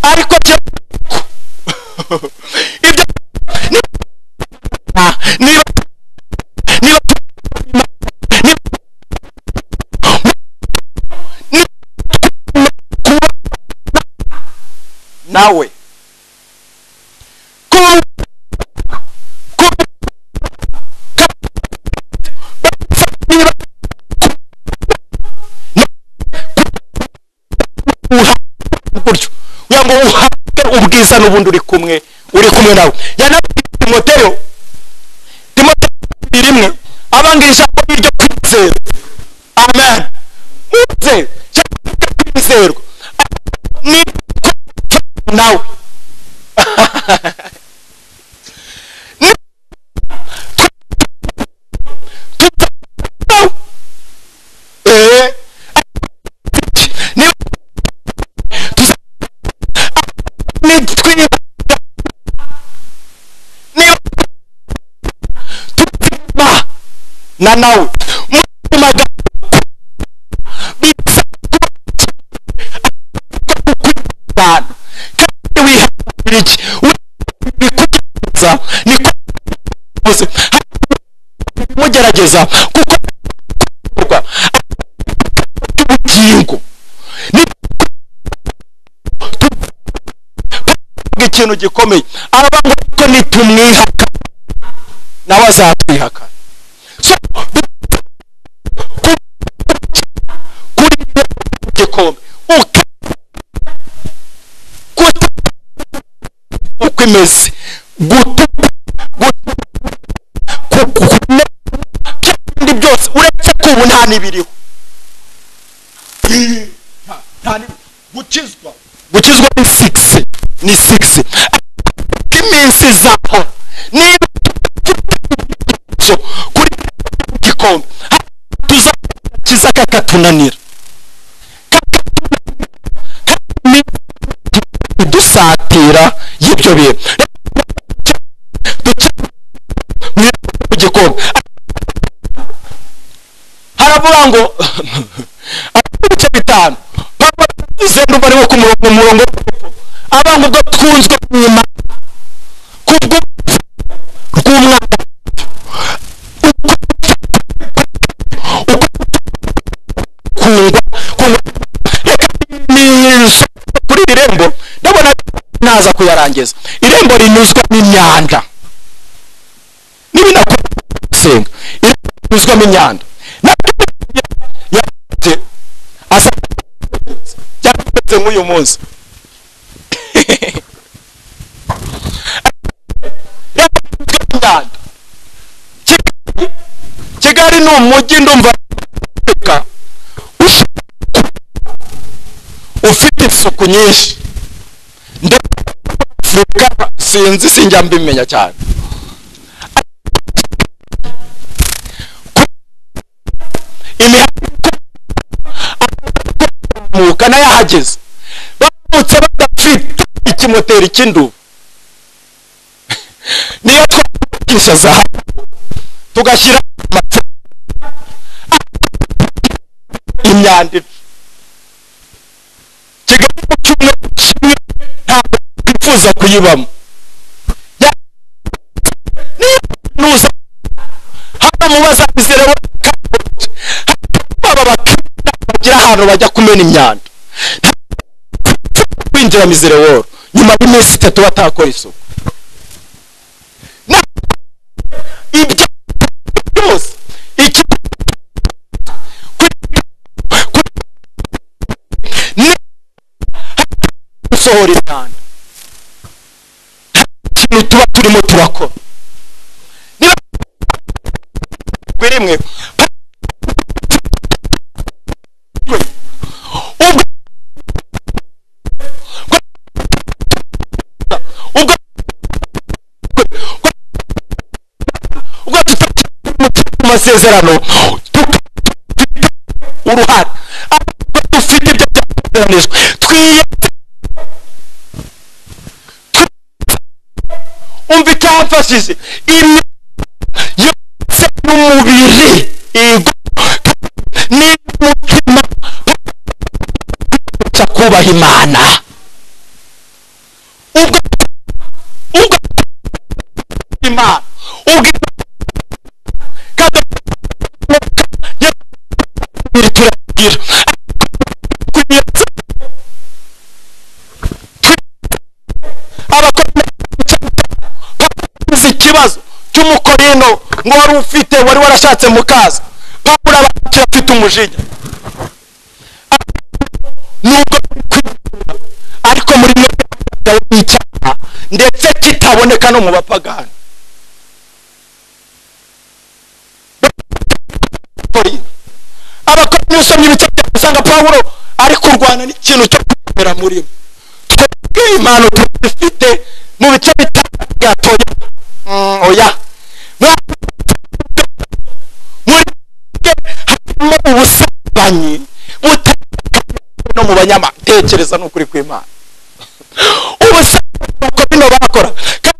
Speaker 1: ariko byo ibyo niba niba nawe gutyo kugira ngo uhabwe ubwiza n'ubundi uri kumwe uri kumwe nawe yanabwiye timoteyo timoteyo kabiri rimwe abangira ijambo ry'iryo kwizera amen mwizera cyangwa iryo kwizerwa ni ko nawe Ni- Tuzabaho. Eh, niba nitwiba niba tuba na nawe mu magambo bisa kwitana kandi wihangira iki uri kugerageza niko uzi mugerageza kuko bikorwa ubugingo ni tuvuga ikintu gikomeye aravuga ko nitumwihaka nawe azatwihaka So, ku- kuri ibyo gikombe uka guta uko imeze guta guta ku- ku- kumenya bya bindi byose uretse ko ubu nta n'ibiriho
Speaker 3: gukizwa
Speaker 1: gukizwa ni sigisi ni sigisi ariko iminsi izaho niba tuzo kuri igikombe tuzakiza kakatunanira dusatira y'ibyo bintu Duke- mu gikombe haravuga ngo ibice bitanu papa izenda umubare wo ku murongo umurongo abantu ubwo twunzwe nyuma kubwo rw'umwana uko uko kungwa kungwa reka ninyuze kuri iri rembo ndabona ntaza kuyarangiza irembo rinyuzwa n'imyanda n'ibinakora senga irembo rinyuzwamo imyanda yakoze asa yakoze nk'uyu munsi yakoze imyanda Kigali- kigali ni umujyi ndumva Afurika ushaka ku- ufite isuku nyinshi ndetse afurika sinzi sinjya mbimenya cyane imihanda ikomoka nayahageze baramutse badafite ikimoteri cy'indubu niyo twagisha zahabu tugashyira amacupa imyanda ipfa kigali mu cyumweru kimwe ntabwo twifuza kuyibamo Ya- niyo nuza hano mubaza bizere we kaburimbo baba bakirira bagira ahantu bajya kumena imyanda kwinjira mizereworo nyuma y'iminsi itatu batakora isuku Na- ibyo byose iki kuri- kuri- ni- gusohora imyanda nta kintu tuba turimo turakora niba rimwe masezerano tukaba dufite uruhare ahubwo dufite ibyo byateganijwe twiye umva icyamfashije imyaka yose n'umubiri ego n'umutima cya kubaha imana ubwo ubwo imana ubwo kandi umubiri turagira kunyereza abakora uzi ikibazo cy'umukorino ngo wari ufite wari warashatse mu kaza pawulo abakira afite umujinya nubwo kwibura ariko muri mwe icyaha ndetse kitaboneka no mu bapagani abakora n'usomye ibice byabo usanga pawulo ari kurwana n'ikintu cyo kwemera muri bo twebwe impano dufite mu bice bitanu byatoye Mm, oya muri bwe harimo ubusambanyi butandukanye no mu banyamatekereza n'ukuri kw'imana ubusambanyi nuko bino bakora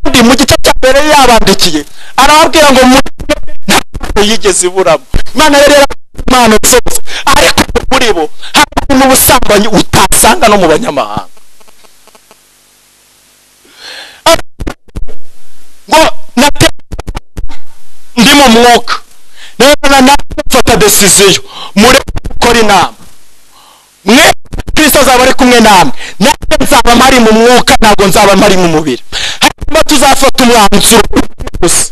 Speaker 1: kandi mu gice cya mbere yabandikiye arababwira ngo muri bwe nta mpano yigeze iburamo imana yari yarabonye impano zose ariko muri bo harimo ubusambanyi utasanga no mu banyamahanga ngo nate ndi mu mwuka rero nawe mfata desiziyo muri gukora inama mwe kirisito azaba ari kumwe namwe natwe nzaba mpari mu mwuka ntabwo nzaba mpari mu mubiri hanyuma tuzafata umwanzuro gusa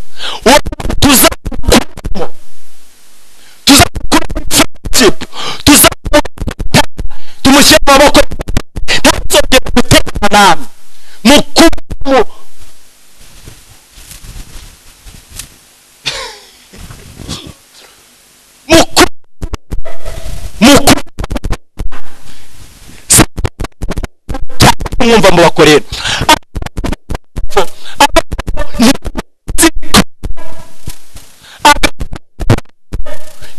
Speaker 1: uwo tuzakuramo tuzakuramo ikipe tuzamufata tumushyire mu maboko ntazongere guterana namwe mu kuba mukuru mukuru mwumva mu bakorera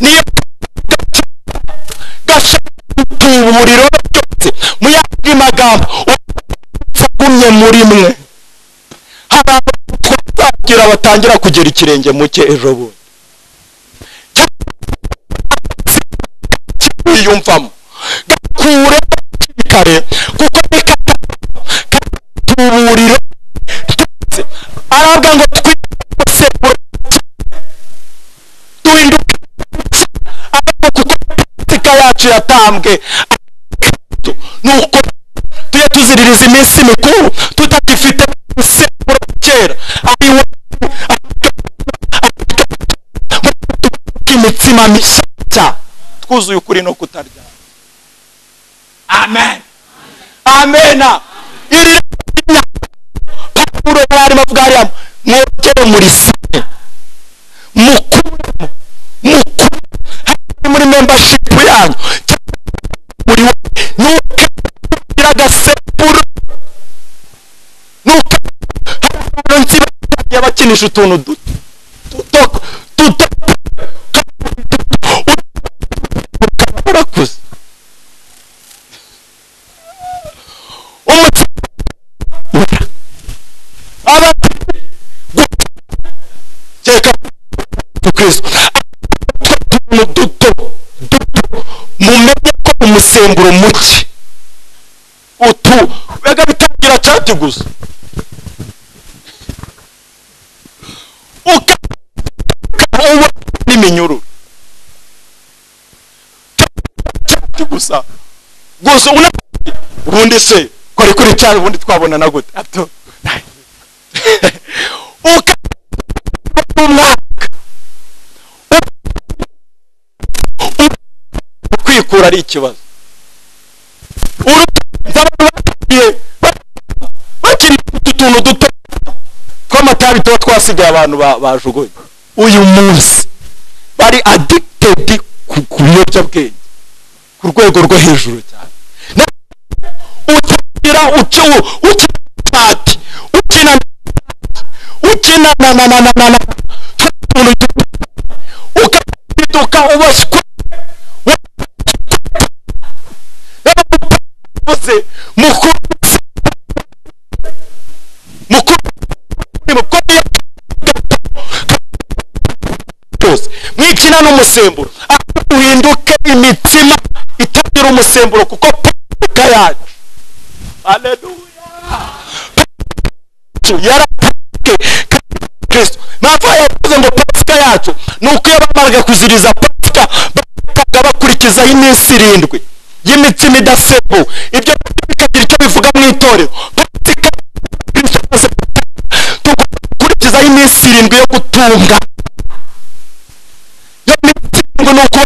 Speaker 1: niyo gashaka gutuba umuriro byose mu yandi magambo ugumye muri mwe hari abantu twazagira batangira kugira ikirenge mu cye ejo bundi kwiyumvamo gakure kare kuko bikata tuburiro twese arabwa ngo twiyose duhinduke ariko kuko politika yacu yatambwe nuko tujye tuziririza iminsi mikuru tutagifite umusemburo wa kera ariwo imitsima mishya cyane twuzuye ukuri no kutarya amen amena iri rinya pawulo yarimo avuga hariya mwogere muri sine mukuremo mukure hari muri membership yanyu muri we nuke kugira agasepuro nuke hari nsiba yabakinisha utuntu duto duto duto warakuze umutima abati kereka kristo utuntu duto duto mumenye ko umusemburo muke utu bega bitangira cati gusa uka uba n'iminyururu giti gusa gusa una ubundi se kwari kuri cyane ubundi twabonana gute ato uka umwaka kwikura ari ikibazo urutangiye bakiri utuntu duto tw'amatabi tuba twasigaye abantu bajugunye uyu munsi bari addicted ku biyobyabwenge ku rwego rwo hejuru cyane utagira ucu ukina pati ukina ukina na na na na na na utuntu ukaba mukuru mukuru mukuru cyose mwikina n'umusemburo ahubwo uhinduke imitsima itagira umusemburo kuko pavika yacu aleluya yarapavike kandi kristo mpamvu yavuze ngo pasika yacu ni uko iyo bamaraga kuziriza pasika bataga bakurikizaho iminsi irindwi y'imitsima idasembuwe ibyo bikagira icyo bivuga mu itorero pasika kristo amaze gutanga, tugomba gukurikizaho iminsi irindwi yo gutunga yo minsi irindwi ni uko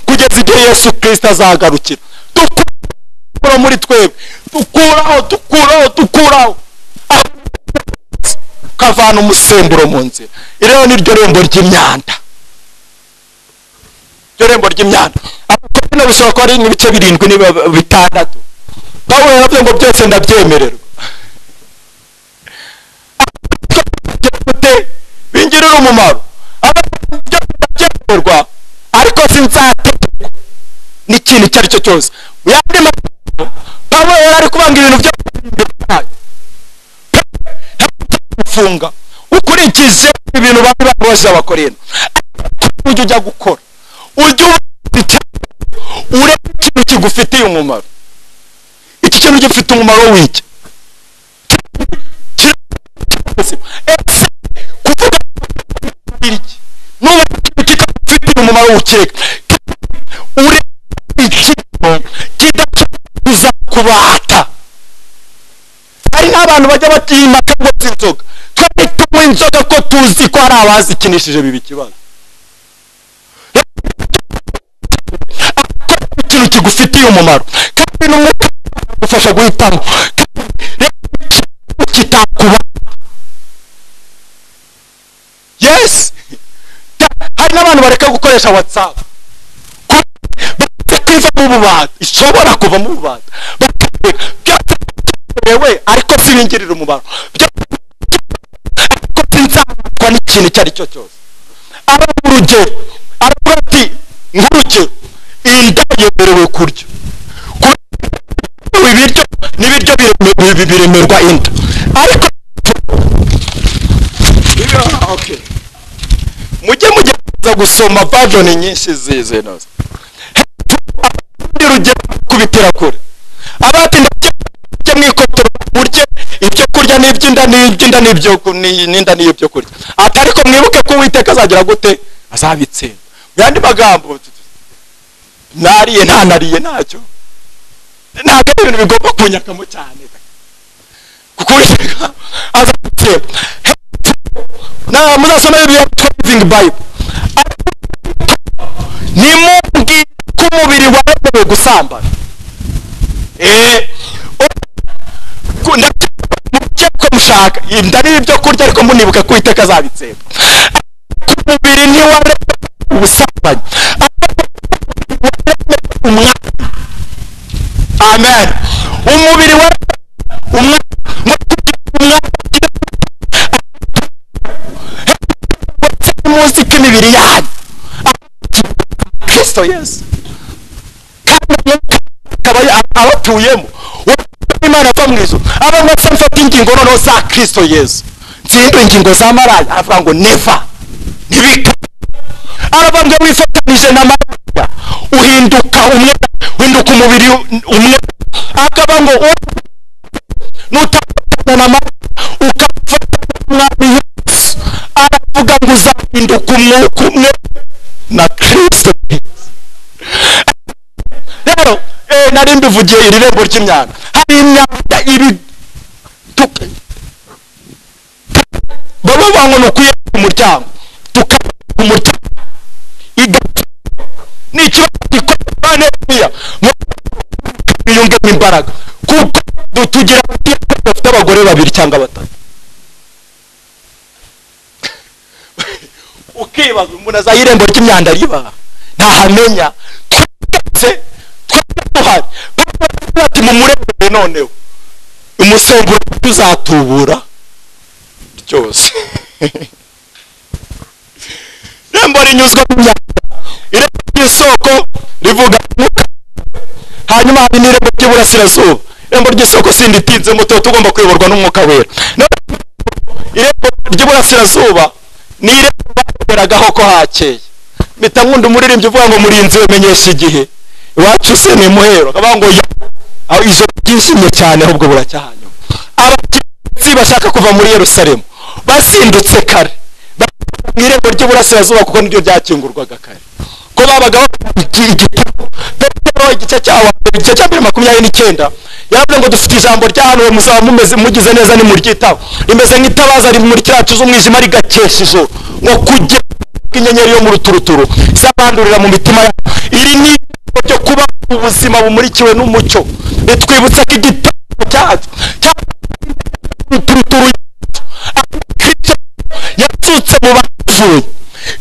Speaker 1: kugeza igihe yesu kirisito azagarukira dukura muri twebwe dukuraho dukuraho dukuraho aho ukavana umusemburo mu nzira iri rero ni ryo rembo ry'imyanda ryo rembo ry'imyanda abakorina bishobora kuba ari nk'ibice birindwi niba bitandatu pawulo yaravuze ngo byose ndabyemererwa gute bingirira umumaro abajya byemerwa ariko sinzategekwa n'ikintu icyo ari cyo cyose mu yandi magambo pawulo yari ari kubanga ibintu byo imbere yayo gufunga ukurikije ibintu bari baboje abakorino ujya ujya gukora ujya ubona icyo- urebe ikintu kigufitiye umumaro iki kintu gifite umumaro w'iki ubuzima ese kuvuga iki nuba ikintu kikagufitiye umumaro wukeka urebe ikintu kidashobora kuzakubata hari n'abantu bajya batiyimaka ngo si inzoga twari tunywa inzoga ko tuzi ko hari abazikinishije biba ikibazo akora ikintu kigufitiye umumaro kandi n'umwuka ufasha guhitamo kandi reba ikintu kitakuba yesi Da- hari n'abantu bareka gukoresha watsapu bakiva mu bubata ishobora kuva mu bubata bakabireka byatewe ariko sibingirira umumaro Bya- ariko sinzatwa n'ikintu icyo ari cyo cyose aravuga urugero aravuga ati nk'urugero iyi ndabo yemerewe kurya Kurya ibiryo n'ibiryo bireme- bi- biremerwa inda ariko
Speaker 3: Iyo- okay.
Speaker 1: mujye mugerageza gusoma vajoni nyinshi zize nazo Hepfo, urugero kubitira kure abatinda mujye mwikotora murye ibyo kurya n'iby'inda n'iby'inda n'ibyo ku- ni- n'inda n'ibyo kurya ati ariko mwibuke ko uwiteka azagira gute azabitsinda mu yandi magambo nariye ntanariye ntacyo ntabwo ari ibintu bigomba kunyakamo cyane kuko uwiteka azabitsinda Hepfo, na muzasoma bibiliya yitwa living bible nimubwire ko umubiri waremewe gusambana Eh, ku- ndabyo- mubyo ko mushaka inda n'ibyo kurya ariko munibuka ko uwiteka azabitsemba umubiri ntiwaremewe ubusambanyi ariko waremewe umwami amen umubiri waremewe umwami ngo kugira umwami ugire muzi ko imibiri yanyu kristo yesu kandi akaba abatuyemo imana ava mu ijuru abamwe se mfata ingingo noneho za kristo yesu ntsindwe ingingo za maraya aravuga ngo neva ntibika arabambwe wifatanije na maraya uhinduka umwe uhinduka umubiri umwe akaba ngo nutafatana na maraya ukafatana n'umwami yesu aravuga ngo uzahinduka umwuka umwe na kristo rero eh, nari mbivugiye iri rembo ry'imyanda hari imyanda ibi tu- baba bango ni ukuye ku muryango tukaba ku muryango igatu ni ikibazo gikorwa neza biyungemo imbaraga kuko du- tugira abakristo bafite abagore babiri cyangwa batatu ukibaza umuntu azaho irembo ry'imyanda riba ntahamenya twese twese duhari baravuga ati mumurembere noneho umusemburo tuzatubura ryose irembo rinyuzwa mu myanda irembo ry'isoko rivuga umwuka hanyuma hari n'irembo ry'ubukungu ry'iburasirazuba irembo ry'isoko sindi itinzemo tuba tugomba kuyoborwa n'umwuka wera Naho irembo ry'iburasirazuba ni irembo bakoreraga ko hakeye mpita nkunda umuririmbyi uvuga ngo murinzi bimenyesha igihe iwacu se ni muhero akavuga ngo ya aho ijoro ryishimye cyane ahubwo buracyahanyuma abagenzi bashaka kuva muri yerusalemu bazindutse kare bajya mu irembo ry'iburasirazuba kuko niryo ryakingurwaga kare ko babaga bafite igitabo petero igice cya wa- igice cya mbere makumyabiri n'icyenda yaravuze ngo dufite ijambo ryahanuwe muzaba mumeze mugize neza nimuryitaho rimeze nk'itabaza rimurikira hacu z'umwijima rigakesha ijoro ngo kujya inyenyeri yo mu ruturuturu izabandurira mu mitima yabo iri ni ijambo ryo kuba ubuzima bumurikiwe n'umucyo ritwibutsa ko igitabo cyacu cy'uturuturu kristo yatsutse mu bapfuye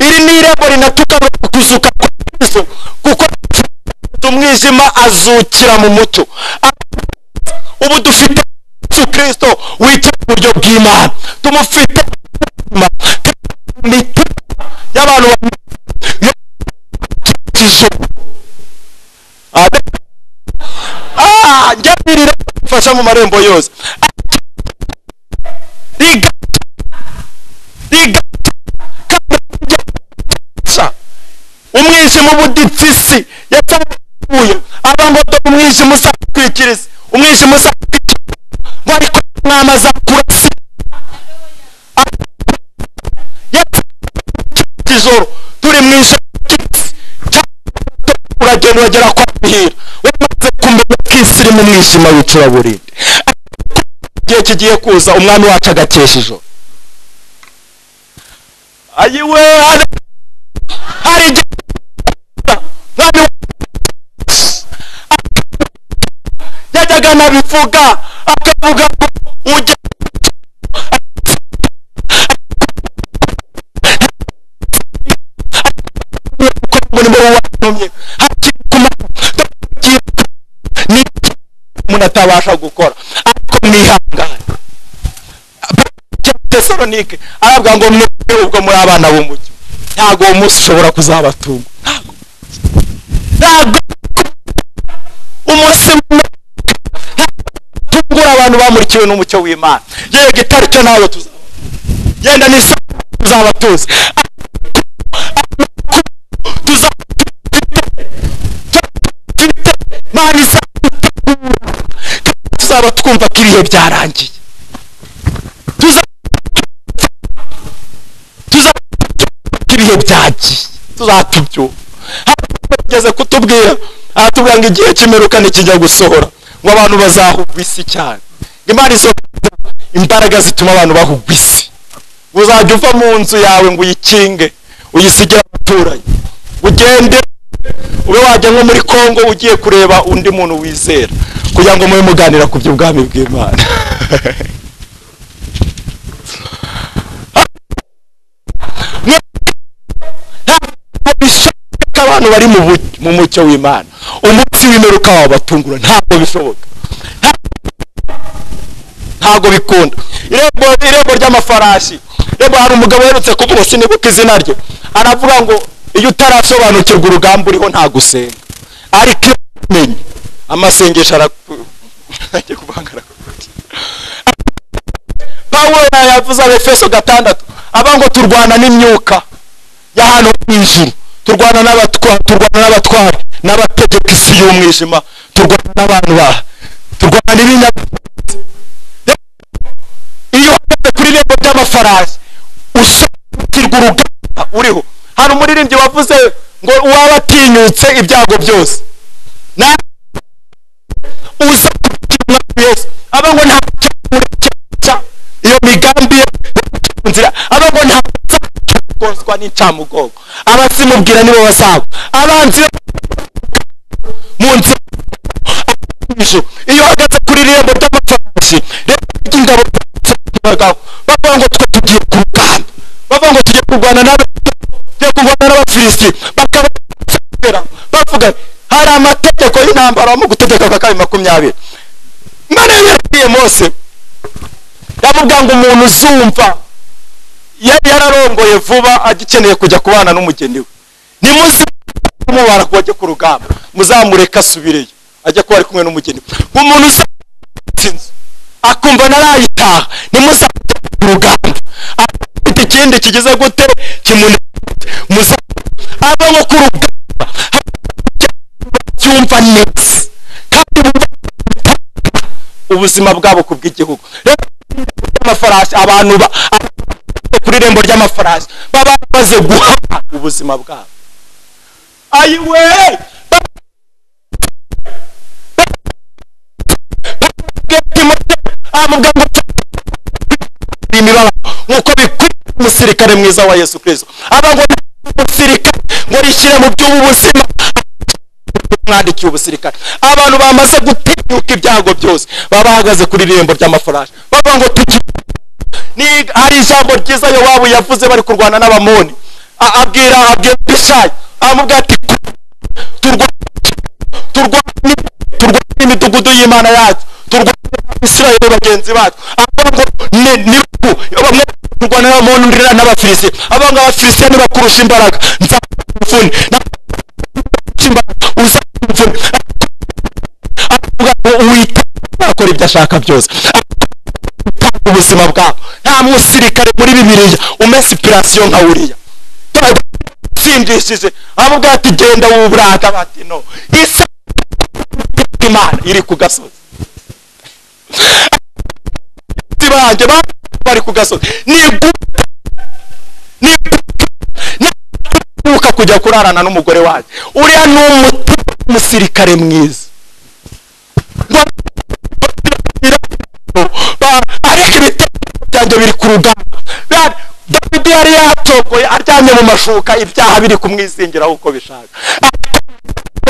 Speaker 1: iri ni irembo rinatuka kuzuka kwa kristo kuko umwijima azukira mu mucyo ubu dufite Yesu kristo wicara iburyo bw'imana tumufite ubuzima, tumufite imitima y'abantu bamwe njya birira mfasha mu marembo yose riga riga kabisa umwijima ubudipfisi yatabuye abangodo umwijima uzakwikiriza umwijima uzakwikiriza ngo ariko umwami azakurasa ijoro turi mu ijoro ry'isi uragenda uragera kwa muhira wamaze kumenya ko isi irimo umwijima w'icuraburindi igihe kigiye kuza umwami wacu agakesha ijoro ayiwe hari hari igihe umwami wacu yajyaga anabivuga akavuga ngo ujye umurimo wantumye hakiri ku manywa ni umuntu atabasha gukora ariko mwihangane tesalonike arabwa ngo mwebwe ubwo muri abana b'umucyo ntabwo uwo munsi ushobora kuzabatunga Ntabwo. ntabwo umunsi umwe tungura abantu bamurikiwe n'umucyo w'imana yego itaricyo nawe tuzaba yenda n'isaha tuzaba tuzi tuzaba dufite imana izadutegura tuzaba twumva ko ibihe byarangiye tuzaba tuzaba twumva ko ibihe byagiye tuzatubyumva hageze kutubwira aratubwira ngo igihe cy'imperuka ntikijya gusohora ngo abantu bazahugwa isi cyane imana izo imbaraga zituma abantu bahugwa isi uzajya uva mu nzu yawe ngo uyikinge uyisigire abaturanyi ugende ube wajya nko muri congo ugiye kureba undi muntu wizera kugira ngo mube muganira ku by'ubwami bw'imana bishoboka abantu bari mu bu- mu mucyo w'imana umunsi w'imperuka wabatungura ntabwo bishoboka ntabwo bikunda irembo irembo ry'amafarashi irembo hari umugabo uherutse kuvuga sinibuka izina rye aravuga ngo iyo utarasobanukirwa urugamba uriho ntabwo usenga ariko iyo umenye amasengesho araku agiye kuvanga arakubwira pawulo yavuze abefeso gatandatu aba ngo turwana n'imyuka y'ahantu mu ijuru turwana n'abatwa- turwana n'abatwari n'abategeka isi y'umwijima turwana n'abantu ba turwana n'ibinyabiziga iyo uhagaze kuri irembo ry'amafarashi ushakirwa urugamba uriho hari umuririmbyi wavuze ngo uwaba atinyutse ibyago byose na uza kubikinwa yesu aba ngo nta cyamurekeca iyo migambi ye mu nzira aba ngo nta kuzagoswa n'incamugongo abazimubwira nibo bazaba abanzi be mu nzira ijuru iyo uhagaze kuri irembo ry'amafarashi rero ry'ingabo bagabo bavuga ngo twe tugiye ku rugamba bavuga ngo tugiye kurwana n'aba tugiye kurwana n'abafilisiti bakaba bakabera bavuga hari amategeko y'intambara mu gutegeka kwa kabiri makumyabiri none yabwiye mose yavuga ngo umuntu uzumva yari yararongoye vuba agikeneye kujya kubana n'umugeni we nimuze kumubara ku bajye ku rugamba muzamureke asubireyo ajya kuba ari kumwe n'umugeni we umuntu usa inzu akumva narayitaha nimuzajya mu ruganda afite ikindi kigize gute kimunezeze muzajya aba nko ku ruganda cyumva neza kandi bubaka ubuzima bwabo ku bw'igihugu rero amafarasi abantu ba abantu ku irembo ry'amafarasi baba bamaze guha ubuzima bwabo ayiwe amubwira ngo imibabaro nk'uko bikwiye umusirikare mwiza wa yesu kirisito aba ngo umusirikare ngo rishyire mu by'ubuzima mwandikiye ubusirikare abantu bamaze gutinyuka ibyago byose baba bahagaze kuri irembo ry'amafarashi bavuga ngo tuki ni- hari ijambo ryiza yowabu yavuze bari kurwana n'abamoni A- abwira abwira bishayi amubwira ati turwana turwane turwane n'imidugudu y'imana yacu turwane n'abisirayeli bagenzi bacu avuga ngo ni ni ku bamwe turwana n'abamoni undi n'abafilisiti avuga ngo abafilisiti ni bakurusha imbaraga nzamufuni uzamuvuna wita akora ibyo ashaka byose Atanga ubuzima bwabo nta musirikare muri bibiliya umesipirasiyo nka uriya tsindishije amubwira ati genda wuburaka bati no isa imana iri ku gasozi Abakozi banjye ba- bari ku gasozi niguka niguka kujya kurarana n'umugore wanjye uriya ni umutima w'umusirikare mwiza Ba- ariko ibitekerezo byanjye biri ku rugamba Ba- dawidi yari yatokoye aryamye mu mashuka ibyaha biri kumwizingiraho uko bishaka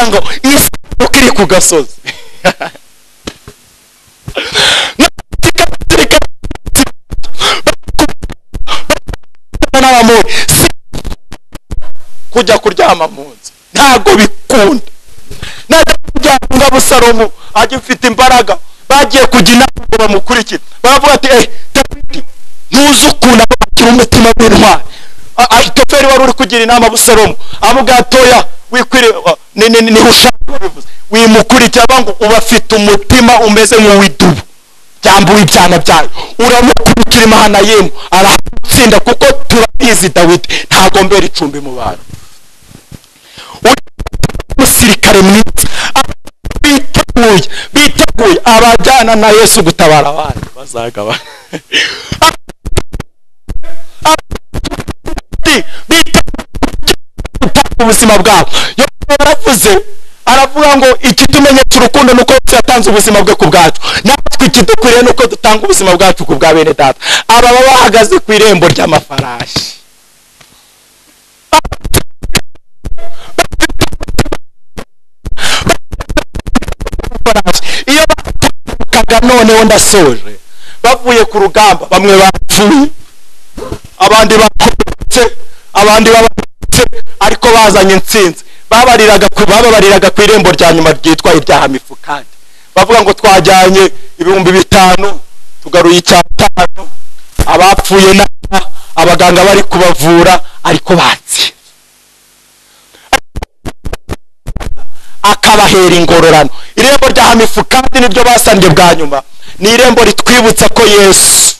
Speaker 1: Avuga ngo isanuka iri ku gasozi n'abamoni si kujya kuryama mu nzu ntabwo bikunda najya kuryama nga busalomu agifite imbaraga bagiye kujya inama ngo bamukurikire baravuga ati eh dawidi ntuzi ukuntu abagira umutima w'intwari A- ahitoferi wari uri kugira inama busalomu amubwira atoya wikwire ni- ni- ni- niho ushaka babivuze wimukurikira avuga ngo ubafite umutima umeze nk'uw'idubu byambuwe ibyana byayo uramukurikira imahanayimu aratsinda kuko turabizi dawidi ntagombera icumbi mu bantu Uri umusirikare mwiza abantu biteguye biteguye abajyana na yesu gutabara abandi bazagabana Abandi biteguye gutanga ubuzima bwabo Yobu yaravuze aravuga ngo ikitumenyetsa urukundo ni uko yesu yatanze ubuzima bwe ku bwacu natwe ikidukwiriye ni uko dutanga ubuzima bwacu ku bwa bene data aba baba bahagaze ku irembo ry'amafarashi iyo batukaga noneho ndasoje bavuye ku rugamba bamwe bapfuye abandi bakomeretse abandi babakomeretse ariko bazanye intsinzi babariraga ku bababariraga ku irembo rya nyuma ryitwa ibyaha mifukandi bavuga ngo twajyanye ibihumbi bitanu tugaruye icyatanu abapfuye naba abaganga bari kubavura ariko batsinze akabahera ingororano irembo rya hamifu kandi niryo basambye bwa nyuma ni irembo ritwibutsa ko yesu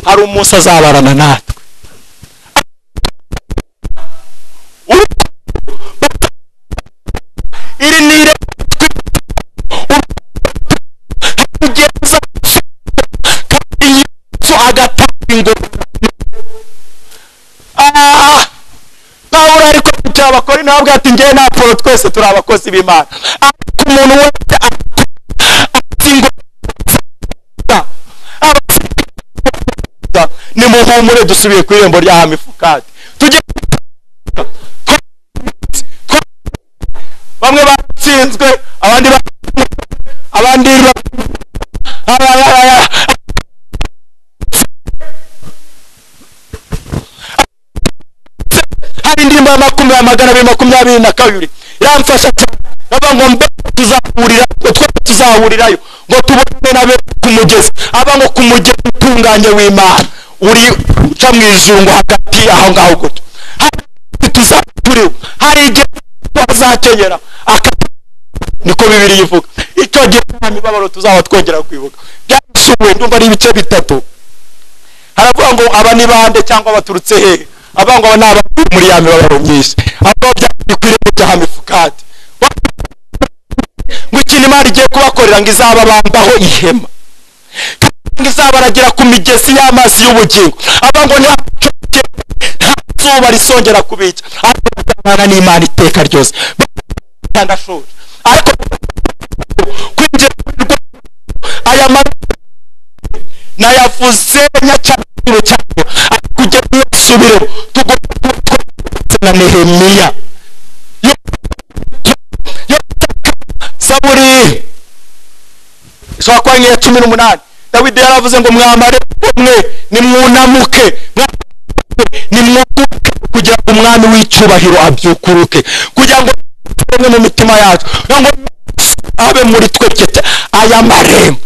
Speaker 1: hari umunsi azabarana natwe iri ni irembo ritwibutsa kugeza kandi yesu agatanga ingororano Ah! pawulo ariko kugira abakore nawe abwira ati ngewe n'apolo twese turi abakozi b'imana ariko umuntu wese atsingwa nimuhumure dusubiye ku irembo rya hamifukati tujye bamwe batsinzwe abandi ba- abandi ba- aba- aba- aba- hari indirimbo ya makumyabiri magana abiri makumyabiri na kabiri iramfasha cyane bava ngo mbe tuzahurira ngo twe tuzahurirayo ngo tubone na bene ku mugezi aba ngo ku mugezi utunganye w'imana uri uca mu izungu hagati aho ngaho gutyo hari igihe tuzaturiwe hari igihe twazakenyera aka niko bibiri ivuga icyo gihe nta mibabaro tuzaba twongera kwibuka byarasuwe ndumva ari ibice bitatu haravuga ngo aba ni bande cyangwa baturutse hehe abavuga ngo aba ni abavuye muri ya mibabaro myinshi abavuga byagiye ku irembo rya hamifukati ngo ikintu imana igiye kubakorera ngo izababambaho ihema ngo izabaragira ku migezi y'amazi y'ubugingo abavuga ngo nta nta zuba risongera kubica ariko bazabana n'imana iteka ryose ndashobora ariko kwinjira mu rwego aya magambo nayavuze nyacabiro cyane ariko ujya mwesubiremo tugomba kuba na nehemiya zaburi ishobora kuba nk'iya cumi n'umunani dawidi yaravuze ngo mwamare umwe nimwunamuke nimwuguke kugira ngo umwami w'icyubahiro abyukuruke kugira ngo bimwe mu mitima yacu kugira ngo abe muri twe cyeta aya marembo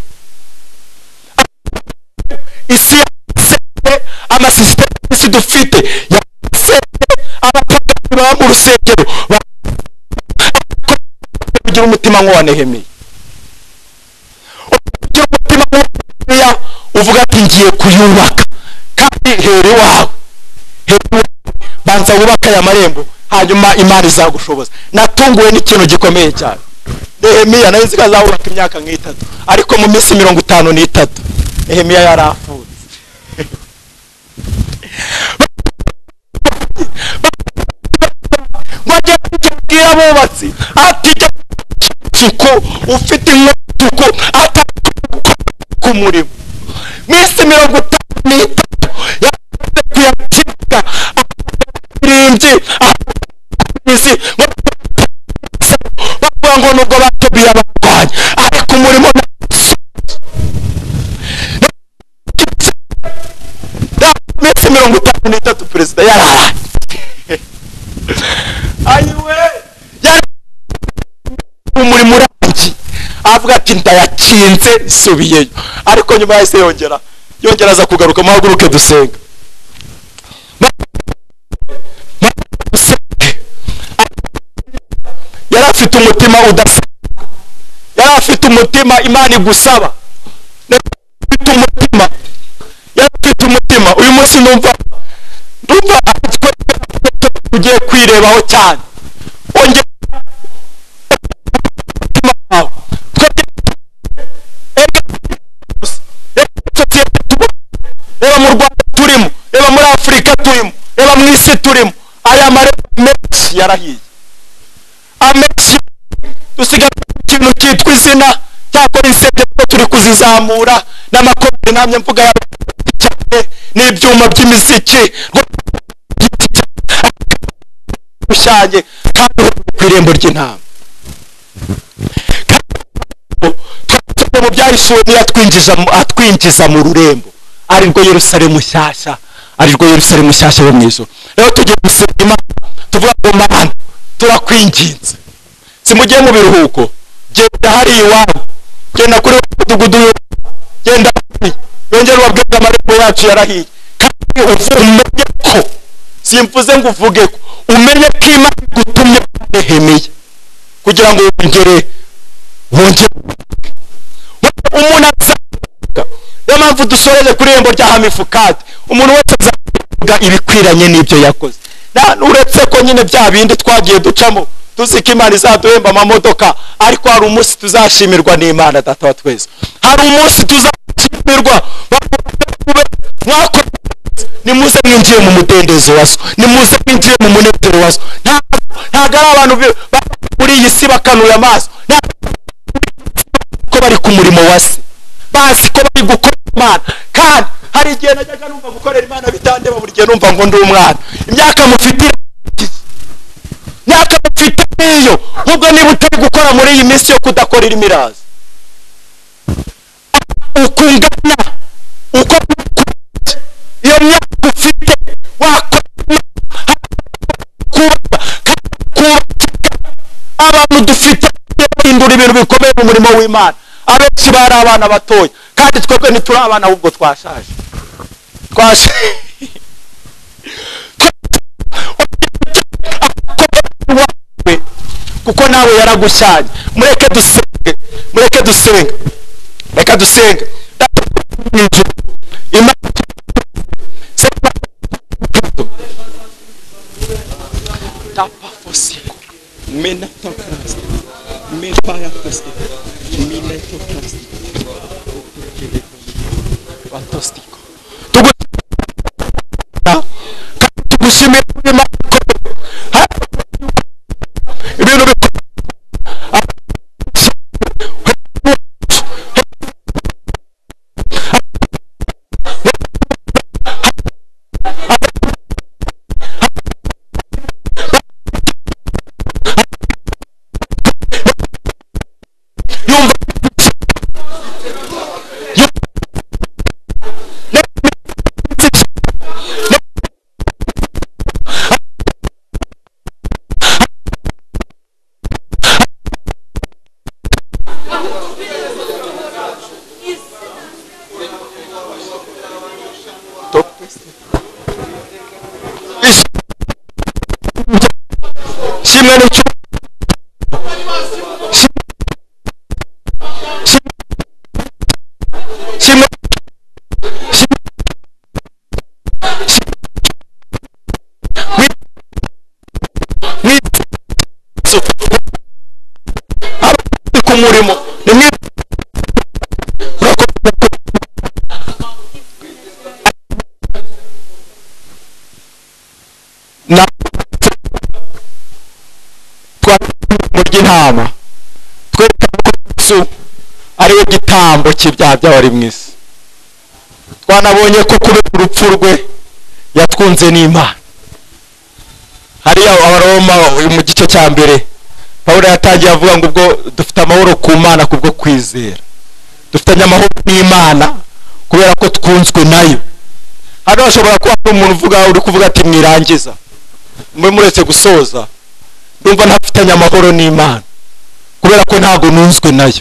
Speaker 1: isi yaseye amasisiteme y'isi dufite yaseye abapagani baba mu rusengero ba- kugira umutima nk'uwa nehemiya ugira umutima nk'uwa nehemiya uvuga ati ngiye kuyubaka kandi hera iwawe hera iwawe banza wubake aya marembo hanyuma imana izagushoboza natunguwe n'ikintu gikomeye cyane nehemiya nayo nzi ko azahubaka imyaka nk'itatu ariko mu minsi mirongo itanu n'itatu nehemiya yarapfuye bajya kujya abubatsi ati jya isuku ufite inkutuku atakora ku murimo minsi mirongo itanu n'itatu yakunze kuyacika irimbi imizi bavuga ngo nubwo batubiye abarwanyi ariko umurimo minsi mirongo itanu n'itatu perezida yararangiye ayiwe yari umurimo urangiye avuga ati ndayakinze subiyeyo ariko nyuma yahise yongera yongera aza kugaruka muhaguruke dusenga Muhaguruke dusenge. yari afite umutima udasanzwe yari afite umutima imana igusaba yari afite umutima yari afite umutima uyu munsi numva ndumva afite ugiye kwirebaho cyane ongera umutima wawe twebwe erega gusa, reba muri sosiyete tubamo, reba mu rwanda turimo reba muri afurika turimo reba mu isi turimo aya marembo menshi yarahiye amenshi dusigaye ikintu cyitwa izina cyakora insengero ko turi kuzizamura n'amakombe namye mvuga y'abantu cyane n'ibyuma by'imiziki rwose giti cyane rusange kandi ku irembo ry'intama twatuye mu byahisuwe niyo atwinjiza mu- atwinjiza mu rurembo ari rwo yerusalemu nshyashya ari rwo yerusalemu nshyashya yo mu ijoro rero tugiye gusenga imana tuvuga ngo mana turakwinginze simujye mu biruhuko genda hariya iwawe genda kuri wa mudugudu w'iwawe genda hariya yongere ubabwire amarembo yacu yarahiye kandi uvu- umenye ko simvuze ngo uvuge ko umenye ko imana igutumye kwa nehemiya kugira ngo wongere wongere umuntu azavuga niyo mpamvu dusoreje kuri irembo rya hamifukati umuntu wese azavuga ibikwiranye n'ibyo yakoze Na- uretse ko nyine bya bindi twagiye ducamo tuzi ko imana izaduhemba amamodoka ariko hari umunsi tuzashimirwa n'imana data wa twese hari umunsi tuzashimirwa mwakoze neza. nimuze mwinjiye mu mudendezo wa so nimuze mwinjiye mu munezero wa so Nta- ntabwo ari abantu bi- ba- muri iyi si bakanuye amaso Nta- ko bari ku murimo wa se bazi ko bari gukora imana kandi hari igihe najyaga numva gukorera imana bitandeba buri gihe numva ngo ndi umwana imyaka mufite irarangiye. imyaka mufite niyo ahubwo niba utari gukora muri iyi minsi yo kudakorera imiraza ukungana uko mukunze. iyo myaka ufite wakora imana, hari kubaka kandi kubakika abantu dufite bagiye bahindura ibintu bikomeye mu murimo w'imana abenshi bari abana batoya kandi twebwe ntituri abana ahubwo twashaje twashaje kuko nawe yaragushyanye mureke dusenge mureke dusenge reka dusenge Imana
Speaker 3: tapa fosiko menatoklasti mebayatosti minetoklasti batostiko
Speaker 1: Imana kandi tugushimire kuri Imana ikomeye. Hano ibintu bikomeye yumva kimwe n'icyo kimwe ku murimo rimwe na mu ry'intama twerekana ko yesu ariwe gitambo cy'ibyaha by'abari mu isi twanabonye ko kubera urupfu rwe yatwunze n'imana hariya abaroma mu gice cya mbere pawulo yatangiye avuga ngo ubwo dufite amahoro ku mana kubwo kwizera dufitanye amahoro n'imana kubera ko twunzwe nayo hano hashobora kuba hari umuntu uvuga uri kuvuga ati mwirangiza mube muretse gusoza ndumva ntafitanye amahoro n'imana kubera ko ntabwo nunzwe nayo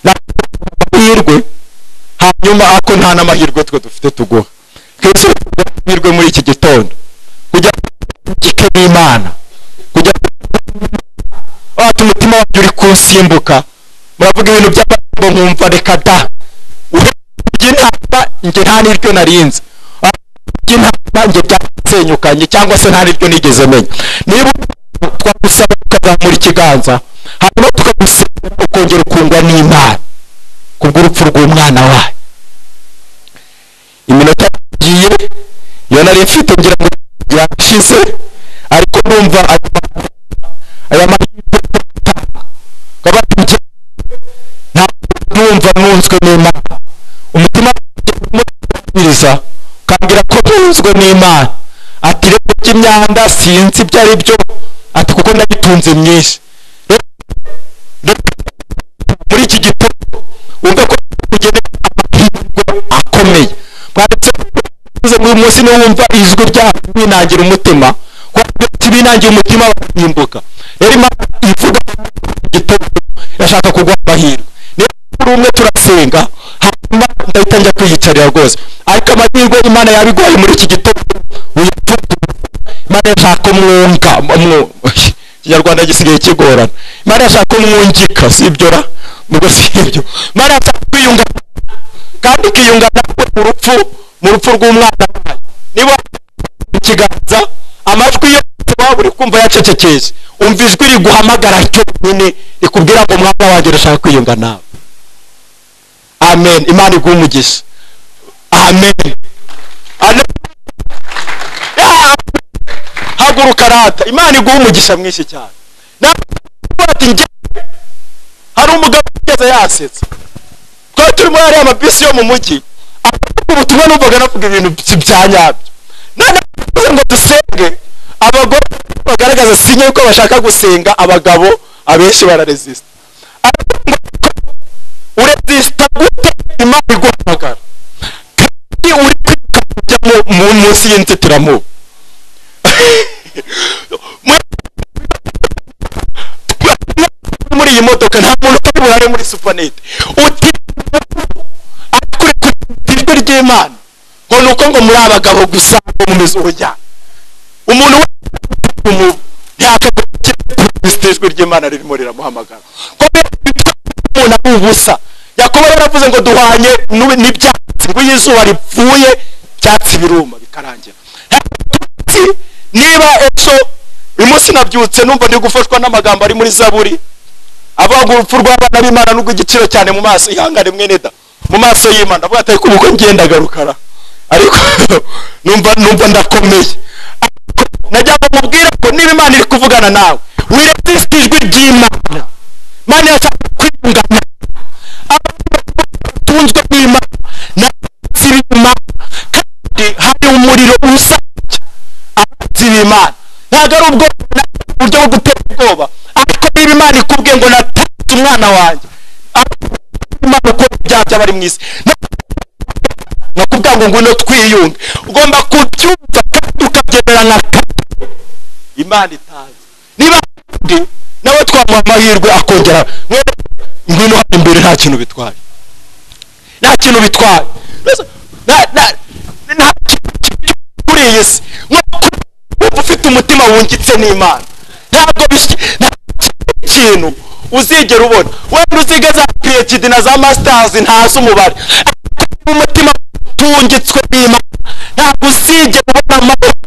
Speaker 1: ntabwo amahirwe hanyuma ako nta n'amahirwe twe dufite tuguha twese tuguha amahirwe muri iki gitondo kujya gike n'imana kujya wata umutima wanjye uri kunsimbuka muravuga ibintu by'amagambo nkumva reka da by'intama njye nta n'iryo narinze by'intama njye byarasenyukanye cyangwa se nta n'iryo nigeze menya niba twagusaba tukazamura ikiganza hanyuma tukagusaba ukongera ukundwa n'imana kubw'urupfu rw'umwana wayo iminota yagiye iyo nari mfite ngira ngo yashize ariko numva aya mahirwe- aya mahirwe yo gutanga nkaba njye ntabwo numva nunzwe n'imana umutima wanjye urimo kubwiriza ukambwira ko ntunzwe n'imana ati rero by'imyanda sinzi ibyo ari byo ati kuko ndayitunze myinshi Rero- rero muri iki gitondo wumve ko ugenewe amahirwe akomeye mwanditse uze muri uyu munsi niwumva ijwi ryabo binangira umutima kuko binangira umutima basimbuka rero imana ivuga ko iki gitondo irashaka kugwa amahirwe niyo kuri umwe turasenga hanyuma ndahita njya kwiyicarira rwose ariko amahirwe imana yabigoye muri iki gitondo uyatunze imana yashaka umwunga umwu- ikinyarwanda gisigaye kigorana imana yashaka umwungika sibyo ra nubwo sibyo imana yashaka kwiyunga kandi ikiyunga nawe mu rupfu mu rupfu rw'umwana wayo niba mu kiganza amajwi yose waba uri kumva yacecekeje umva ijwi riguhamagara cyonyine rikubwira ngo mwana wanjye urashaka kwiyunga nawe amen imana iguhe umugisha amen Amen. Yeah haguruka rata imana iguha umugisha mwinshi cyane nawe uvuga ati njye hari umugabo ugeze yasetse twari turi muri ariya mabisi yo mu mujyi avuga ubutumwa numvaga navuga ibintu by- bya nyabyo none avuze ngo dusenge abagore bagaragaza sinye yuko bashaka gusenga abagabo abenshi bararesisita aravuga ngo uresisita gute imana iguhamagara kandi uri kwiruka kujya mu- mu- munsi y'inzitiramubu muri iyi modoka nta muntu utari burare muri supanete uti akure ku ijwi ry'imana ngo ni uko ngo muri abagabo gusa ngo mumeze urujyana umuntu wese ntiyakagurukira ijwi ry'imana ririmo riramuhamagara kubera umuntu ari ubusa yakobo yaravuze ngo duhanye n'u- n'ibyatsi ngo iyo izuba ripfuye ibyatsi biruma bikarangira Ati, niba ejo uyu munsi nabyutse numva ndi gufashwa n'amagambo ari muri zaburi avuga urupfu rw'abana b'imana n'urw'igiciro cyane mu maso ihangane mwene da mu maso y'imana avuga ati ariko ubwo ngenda garukara ariko numva numva ndakomeye ariko najyaga mubwira ko niba imana iri kuvugana nawe wiresiste ijwi ry'imana imana yashaka kwiyungana batunzwe n'imana na z'imana kandi hari umuriro usabye abazi b'imana ntabwo ari ubwoko na- uburyo bwo gutera ubwoba ariko niba imana ikubwiye ngo natanze umwana wanjye ariko imana ukora ibyaha by'abari mu isi nakubwira ngo ngwino twiyunge ugomba kubyumva kandi ukabyemera nka imana itanze niba undi nawe twamuha amahirwe akongera mwene ngwino hano imbere nta kintu bitwaye nta kintu bitwaye Nta- nta- nta kintu kibi kuri iyi si nk'uko wumva ufite umutima wungitse n'imana ntabwo bis- nta kintu uzigera ubona wenda uziga za phd na za masters ntazi umubare ariko umutima utungitswe n'imana ntabwo uzigera ubona amahoro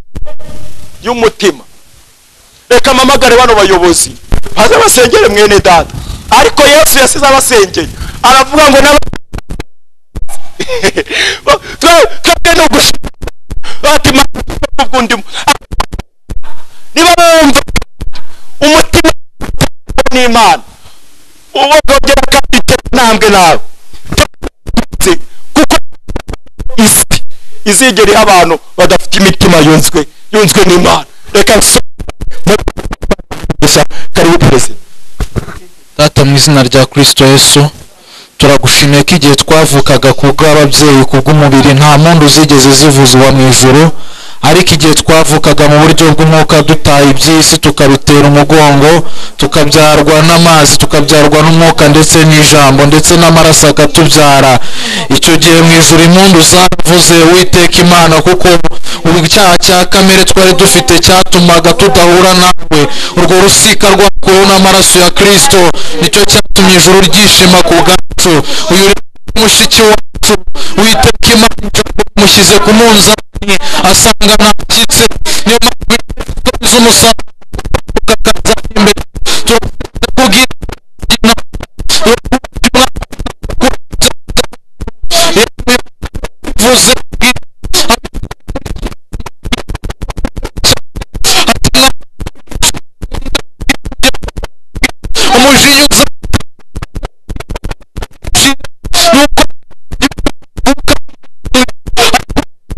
Speaker 1: y'umutima reka mpamagare bano bayobozi baze basengere mwene data ariko yesu yasize abasengeye aravuga ngo n'aba twebwe ni ugushima ubwundimo niba wumva umutima n'imana uba wongera kandi itera intambwe nawe Tuzi, kuko isi izigera iha abantu badafite imitima yunzwe yunzwe n'imana reka nso gusa karibu perezida
Speaker 4: data mu izina rya kirisito yesu turagushimiye ko igihe twavukaga ku bw'ababyeyi ku bw'umubiri nta mpundu zigeze zivuzwa mu ijoro ariko igihe twavukaga mu buryo bw'umwuka dutaye iby'isi tukabitera umugongo tukabyarwa n'amazi tukabyarwa n'umwuka ndetse n'ijambo ndetse n'amaraso akatubyara icyo gihe mu ijoro impundu zavuze witeka imana kuko icyaha cya kamere twari dufite cyatumaga tudahura nawe urwo rusika rwakuweho n'amaraso ya kirisito nicyo cyatumye ijuru ryishima ku bwacu uyu rero ni mushiki wacu witeka imana ijambo yamushyize ku munzani asanga ntakitse niyo mpamvu inzozi z'umusaruro ukakaza imbere turakubwira inama uvuze umujinya uza nuko ijwi ry'abatizo umuriro ndetse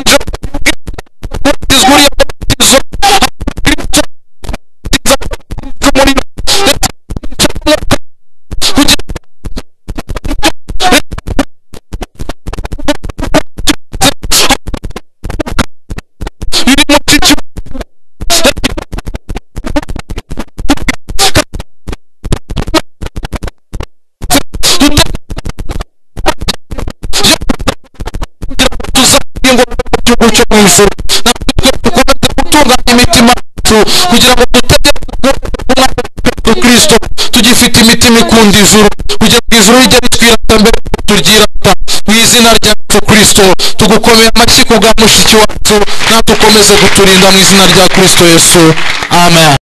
Speaker 4: n'umwuka kugira biri mu kicu tuzahinga igihugu cyo mu ijoro natwe dukomeze gutunganya imitima yacu kugira ngo tutagera ku kirisito tugifite imitima ikunda ijuru kugira ngo ijuru rijye ritwirata mbere y'uko turyirata mu izina ryacu kirisito tugukomeye amashyi ku bwa mushiki wacu natwe ukomeze kuturinda mu izina rya kirisito yesu amen